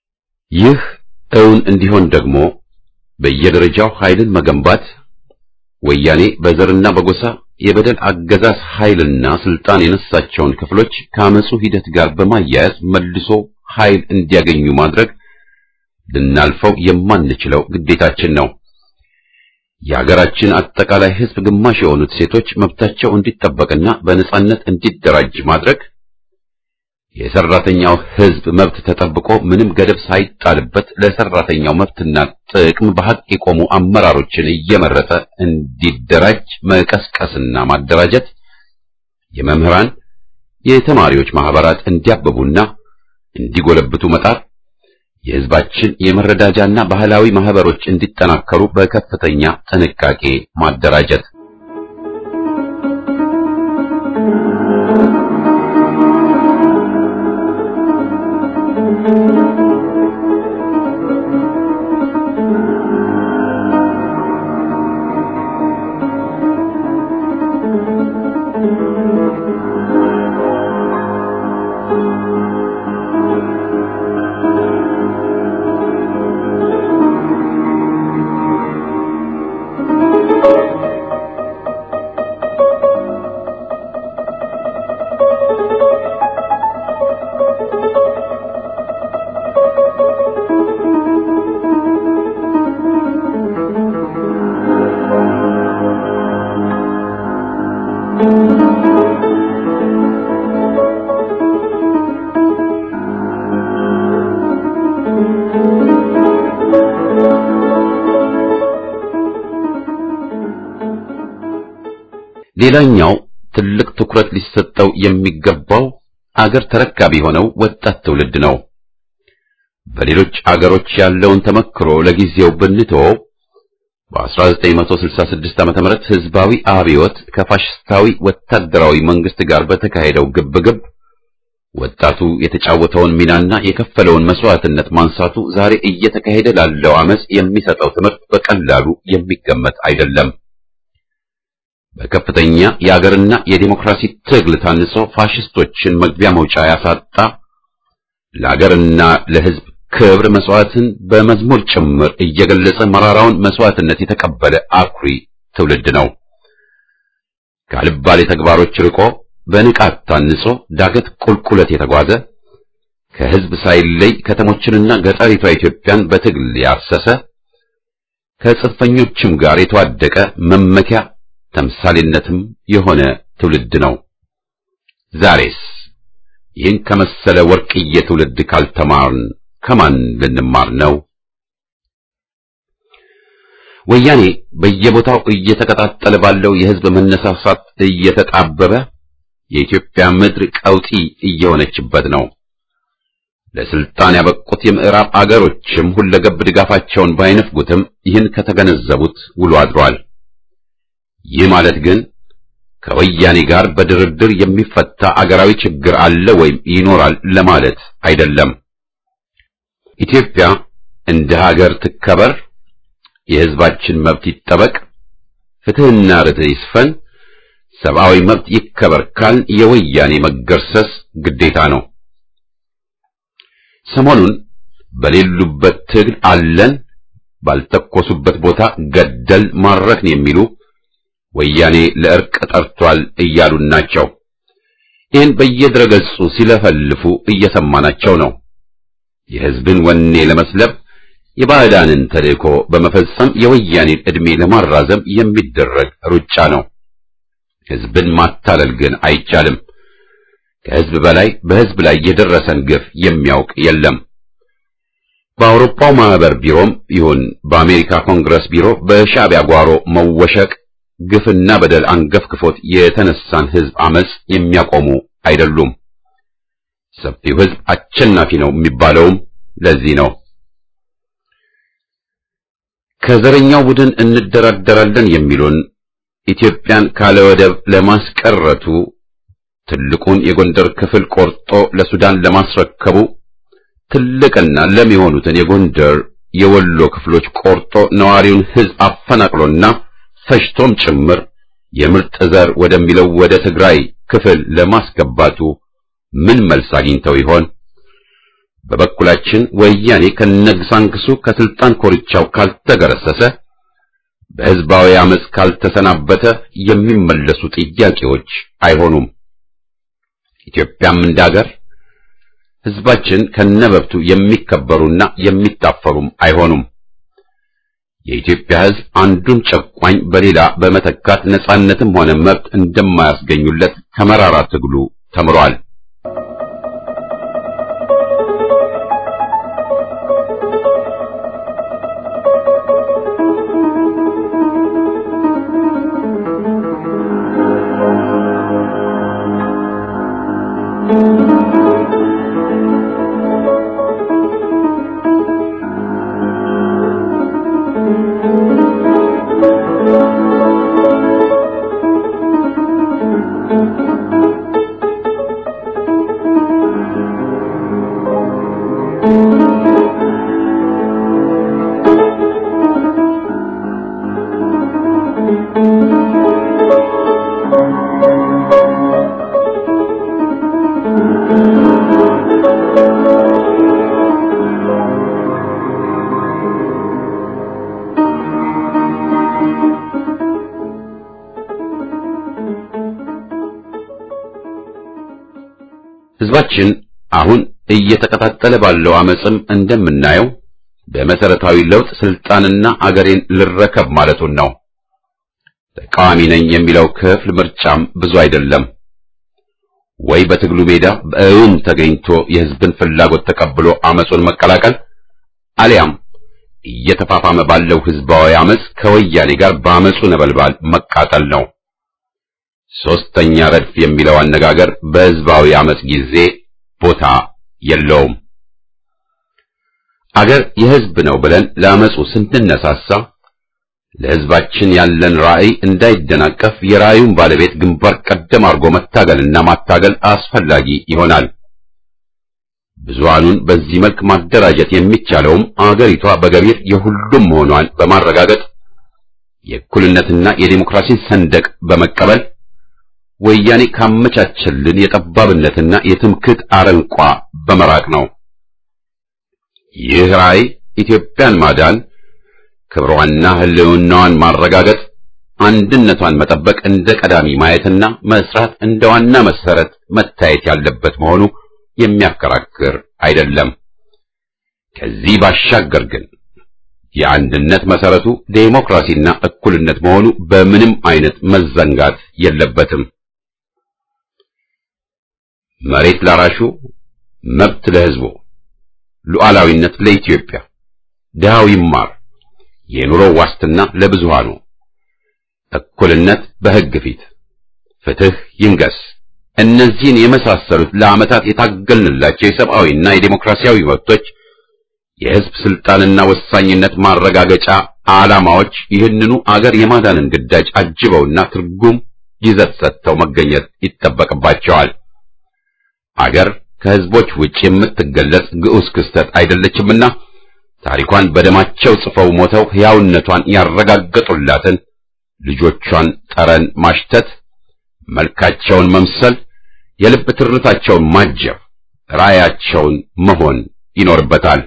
ይህ እውን እንዲሆን ደግሞ በየደረጃው ኃይልን መገንባት፣ ወያኔ በዘርና በጎሳ የበደል አገዛዝ ኃይልና ስልጣን የነሳቸውን ክፍሎች ከአመፁ ሂደት ጋር በማያያዝ መልሶ ኃይል እንዲያገኙ ማድረግ ልናልፈው የማንችለው ግዴታችን ነው። የሀገራችን አጠቃላይ ሕዝብ ግማሽ የሆኑት ሴቶች መብታቸው እንዲጠበቅና በነጻነት እንዲደራጅ ማድረግ የሰራተኛው ሕዝብ መብት ተጠብቆ ምንም ገደብ ሳይጣልበት ለሰራተኛው መብትና ጥቅም በሐቅ የቆሙ አመራሮችን እየመረጠ እንዲደራጅ መቀስቀስና ማደራጀት፣ የመምህራን የተማሪዎች ማህበራት እንዲያብቡና እንዲጎለብቱ መጣር፣ የሕዝባችን የመረዳጃና ባህላዊ ማህበሮች እንዲጠናከሩ በከፍተኛ ጥንቃቄ ማደራጀት ሌላኛው ትልቅ ትኩረት ሊሰጠው የሚገባው አገር ተረካቢ የሆነው ወጣት ትውልድ ነው። በሌሎች አገሮች ያለውን ተመክሮ ለጊዜው ብንተወው በ1966 ዓ.ም ህዝባዊ አብዮት ከፋሽስታዊ ወታደራዊ መንግስት ጋር በተካሄደው ግብግብ ወጣቱ የተጫወተውን ሚናና የከፈለውን መስዋዕትነት ማንሳቱ ዛሬ እየተካሄደ ላለው አመጽ የሚሰጠው ትምህርት በቀላሉ የሚገመት አይደለም። በከፍተኛ የአገርና የዲሞክራሲ ትግል ታንጾ ፋሽስቶችን መግቢያ መውጫ ያሳጣ ለአገርና ለህዝብ ክብር መስዋዕትን በመዝሙር ጭምር እየገለጸ መራራውን መስዋዕትነት የተቀበለ አኩሪ ትውልድ ነው። ካልባሌ ተግባሮች ርቆ በንቃት ታንጾ ዳገት ቁልቁለት የተጓዘ ከህዝብ ሳይለይ ከተሞችንና ገጠሪቷ ኢትዮጵያን በትግል ያሰሰ ከጽንፈኞችም ጋር የተዋደቀ መመኪያ ተምሳሌነትም የሆነ ትውልድ ነው። ዛሬስ ይህን ከመሰለ ወርቅዬ ትውልድ ካልተማርን ከማን ልንማር ነው? ወያኔ በየቦታው እየተቀጣጠለ ባለው የህዝብ መነሳሳት እየተጣበበ የኢትዮጵያ ምድር ቀውጢ እየሆነችበት ነው። ለስልጣን ያበቁት የምዕራብ አገሮችም ሁለገብ ድጋፋቸውን ባይነፍጉትም ይህን ከተገነዘቡት ውሎ አድሯል። ይህ ማለት ግን ከወያኔ ጋር በድርድር የሚፈታ አገራዊ ችግር አለ ወይም ይኖራል ለማለት አይደለም። ኢትዮጵያ እንደ ሀገር ትከበር፣ የህዝባችን መብት ይጠበቅ፣ ፍትህና ርትዕ ይስፈን፣ ሰብአዊ መብት ይከበር ካልን የወያኔ መገርሰስ ግዴታ ነው። ሰሞኑን በሌሉበት ትግል አለን፣ ባልተኮሱበት ቦታ ገደል ማረክን የሚሉ ወያኔ ለእርቅ ጠርቷል እያሉን ናቸው። ይህን በየድረገጹ ሲለፈልፉ እየሰማናቸው ነው። የህዝብን ወኔ ለመስለብ የባዕዳንን ተልእኮ በመፈጸም የወያኔን ዕድሜ ለማራዘም የሚደረግ ሩጫ ነው። ህዝብን ማታለል ግን አይቻልም። ከህዝብ በላይ በህዝብ ላይ የደረሰን ግፍ የሚያውቅ የለም። በአውሮፓው ማህበር ቢሮም ይሁን በአሜሪካ ኮንግረስ ቢሮ በሻዕቢያ ጓሮ መወሸቅ ግፍና በደል አንገፍግፎት የተነሳን ህዝብ አመጽ የሚያቆሙ አይደሉም። ሰፊው ህዝብ አሸናፊ ነው የሚባለውም ለዚህ ነው። ከዘረኛው ቡድን እንደራደራለን የሚሉን ኢትዮጵያን ካለ ወደብ ለማስቀረቱ ትልቁን የጎንደር ክፍል ቆርጦ ለሱዳን ለማስረከቡ ትልቅና ለም የሆኑትን የጎንደር የወሎ ክፍሎች ቆርጦ ነዋሪውን ህዝብ አፈናቅሎና ፈጅቶም ጭምር የምርጥ ዘር ወደሚለው ወደ ትግራይ ክፍል ለማስገባቱ ምን መልስ አግኝተው ይሆን? በበኩላችን ወያኔ ከነግሳንግሱ ከስልጣን ኮርቻው ካልተገረሰሰ በሕዝባዊ አመፅ ካልተሰናበተ የሚመለሱ ጥያቄዎች አይሆኑም። ኢትዮጵያም እንዳገር ሕዝባችን ከነበብቱ የሚከበሩና የሚታፈሩም አይሆኑም። የኢትዮጵያ ሕዝብ አንዱን ጨቋኝ በሌላ በመተካት ነጻነትም ሆነ መብት እንደማያስገኙለት ከመራራ ትግሉ ተምሯል። ሕዝባችን አሁን እየተቀጣጠለ ባለው አመፅም እንደምናየው በመሰረታዊ ለውጥ ስልጣንና አገሬን ልረከብ ማለቱን ነው። ተቃዋሚ ነኝ የሚለው ክፍል ምርጫም ብዙ አይደለም። ወይ በትግሉ ሜዳ በእውን ተገኝቶ የሕዝብን ፍላጎት ተቀብሎ አመፁን መቀላቀል አሊያም እየተፋፋመ ባለው ሕዝባዊ አመፅ ከወያኔ ጋር በአመፁ ነበልባል መቃጠል ነው። ሶስተኛ ረድፍ የሚለው አነጋገር በሕዝባዊ አመፅ ጊዜ ቦታ የለውም። አገር የሕዝብ ነው ብለን ለአመፁ ስንነሳሳ ለሕዝባችን ያለን ራዕይ እንዳይደናቀፍ የራዕዩን ባለቤት ግንባር ቀደም አድርጎ መታገልና ማታገል አስፈላጊ ይሆናል። ብዙሃኑን በዚህ መልክ ማደራጀት የሚቻለውም አገሪቷ በገቢር የሁሉም መሆኗን በማረጋገጥ የእኩልነትና የዴሞክራሲን ሰንደቅ በመቀበል ወያኔ ካመቻቸልን የጠባብነትና የትምክህት አረንቋ በመራቅ ነው። ይህ ራዕይ ኢትዮጵያን ማዳን፣ ክብሯንና ሕልውናዋን ማረጋገጥ፣ አንድነቷን መጠበቅ እንደ ቀዳሚ ማየትና መስራት እንደ ዋና መሰረት መታየት ያለበት መሆኑ የሚያከራክር አይደለም። ከዚህ ባሻገር ግን የአንድነት መሰረቱ ዴሞክራሲና እኩልነት መሆኑ በምንም አይነት መዘንጋት የለበትም። መሬት ላራሹ፣ መብት ለሕዝቡ፣ ሉዓላዊነት ለኢትዮጵያ፣ ድሃው ይማር፣ የኑሮ ዋስትና ለብዙሃኑ፣ እኩልነት በሕግ ፊት፣ ፍትህ ይንገስ። እነዚህን የመሳሰሉት ለዓመታት የታገልንላቸው የሰብአዊና የዴሞክራሲያዊ መብቶች የሕዝብ ስልጣንና ወሳኝነት ማረጋገጫ ዓላማዎች ይህንኑ አገር የማዳንን ግዳጅ አጅበውና ትርጉም ይዘት ሰጥተው መገኘት ይጠበቅባቸዋል። አገር ከሕዝቦች ውጭ የምትገለጽ ግዑዝ ክስተት አይደለችምና ታሪኳን በደማቸው ጽፈው ሞተው ሕያውነቷን ያረጋገጡላትን ልጆቿን ጠረን ማሽተት፣ መልካቸውን መምሰል፣ የልብ ትርታቸውን ማጀብ፣ ራዕያቸውን መሆን ይኖርበታል።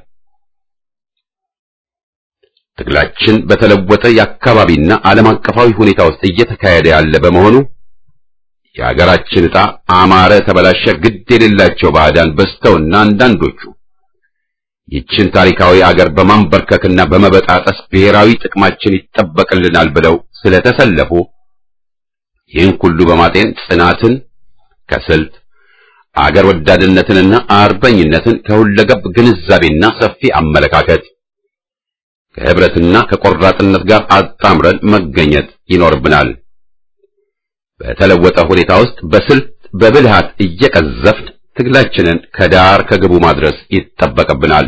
ትግላችን በተለወጠ የአካባቢና ዓለም አቀፋዊ ሁኔታ ውስጥ እየተካሄደ ያለ በመሆኑ የሀገራችን ዕጣ አማረ ተበላሸ ግድ የሌላቸው ባዕዳን በዝተውና አንዳንዶቹ ይችን ታሪካዊ አገር በማንበርከክና በመበጣጠስ ብሔራዊ ጥቅማችን ይጠበቅልናል ብለው ስለተሰለፉ ይህን ሁሉ በማጤን ጽናትን ከስልት አገር ወዳድነትንና አርበኝነትን ከሁለገብ ግንዛቤና ሰፊ አመለካከት ከህብረትና ከቆራጥነት ጋር አጣምረን መገኘት ይኖርብናል። በተለወጠ ሁኔታ ውስጥ በስልት በብልሃት እየቀዘፍን ትግላችንን ከዳር ከግቡ ማድረስ ይጠበቅብናል።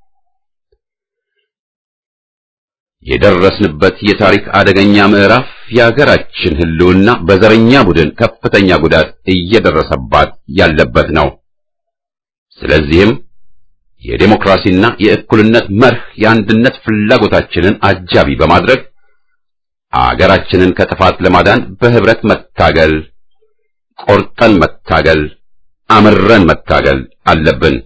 የደረስንበት የታሪክ አደገኛ ምዕራፍ የሀገራችን ሕልውና በዘረኛ ቡድን ከፍተኛ ጉዳት እየደረሰባት ያለበት ነው። ስለዚህም የዴሞክራሲና የእኩልነት መርህ የአንድነት ፍላጎታችንን አጃቢ በማድረግ አገራችንን ከጥፋት ለማዳን በህብረት መታገል፣ ቆርጠን መታገል፣ አምረን መታገል አለብን።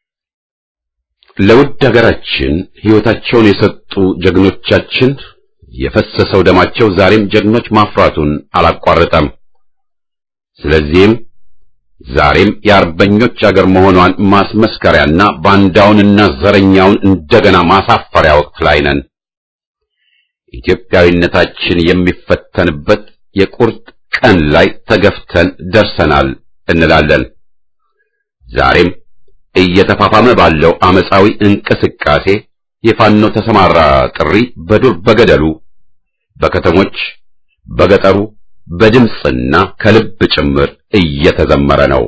ለውድ ሀገራችን ሕይወታቸውን የሰጡ ጀግኖቻችን የፈሰሰው ደማቸው ዛሬም ጀግኖች ማፍራቱን አላቋረጠም። ስለዚህም ዛሬም የአርበኞች አገር መሆኗን ማስመስከሪያና ባንዳውንና ዘረኛውን እንደገና ማሳፈሪያ ወቅት ላይ ነን። ኢትዮጵያዊነታችን የሚፈተንበት የቁርጥ ቀን ላይ ተገፍተን ደርሰናል እንላለን። ዛሬም እየተፋፋመ ባለው አመፃዊ እንቅስቃሴ የፋኖ ተሰማራ ጥሪ በዱር በገደሉ፣ በከተሞች፣ በገጠሩ በድምፅና ከልብ ጭምር እየተዘመረ ነው።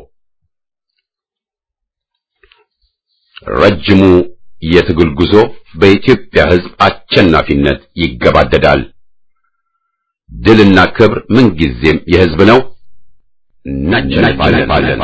ረጅሙ የትግል ጉዞ በኢትዮጵያ ሕዝብ አሸናፊነት ይገባደዳል። ድልና ክብር ምንጊዜም የሕዝብ ነው። እናሸንፋለን።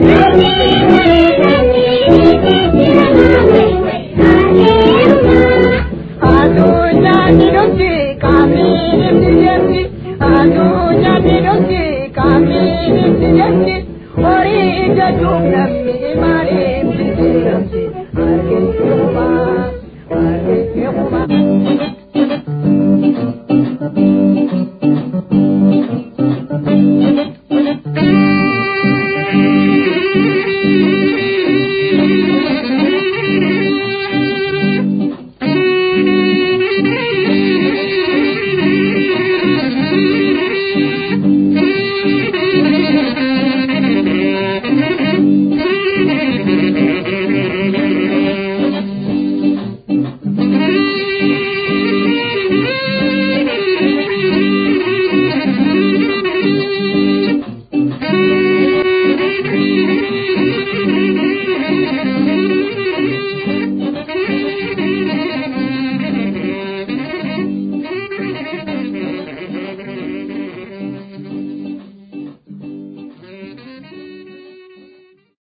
Thank you. jenni horii jedhuun namni maaliif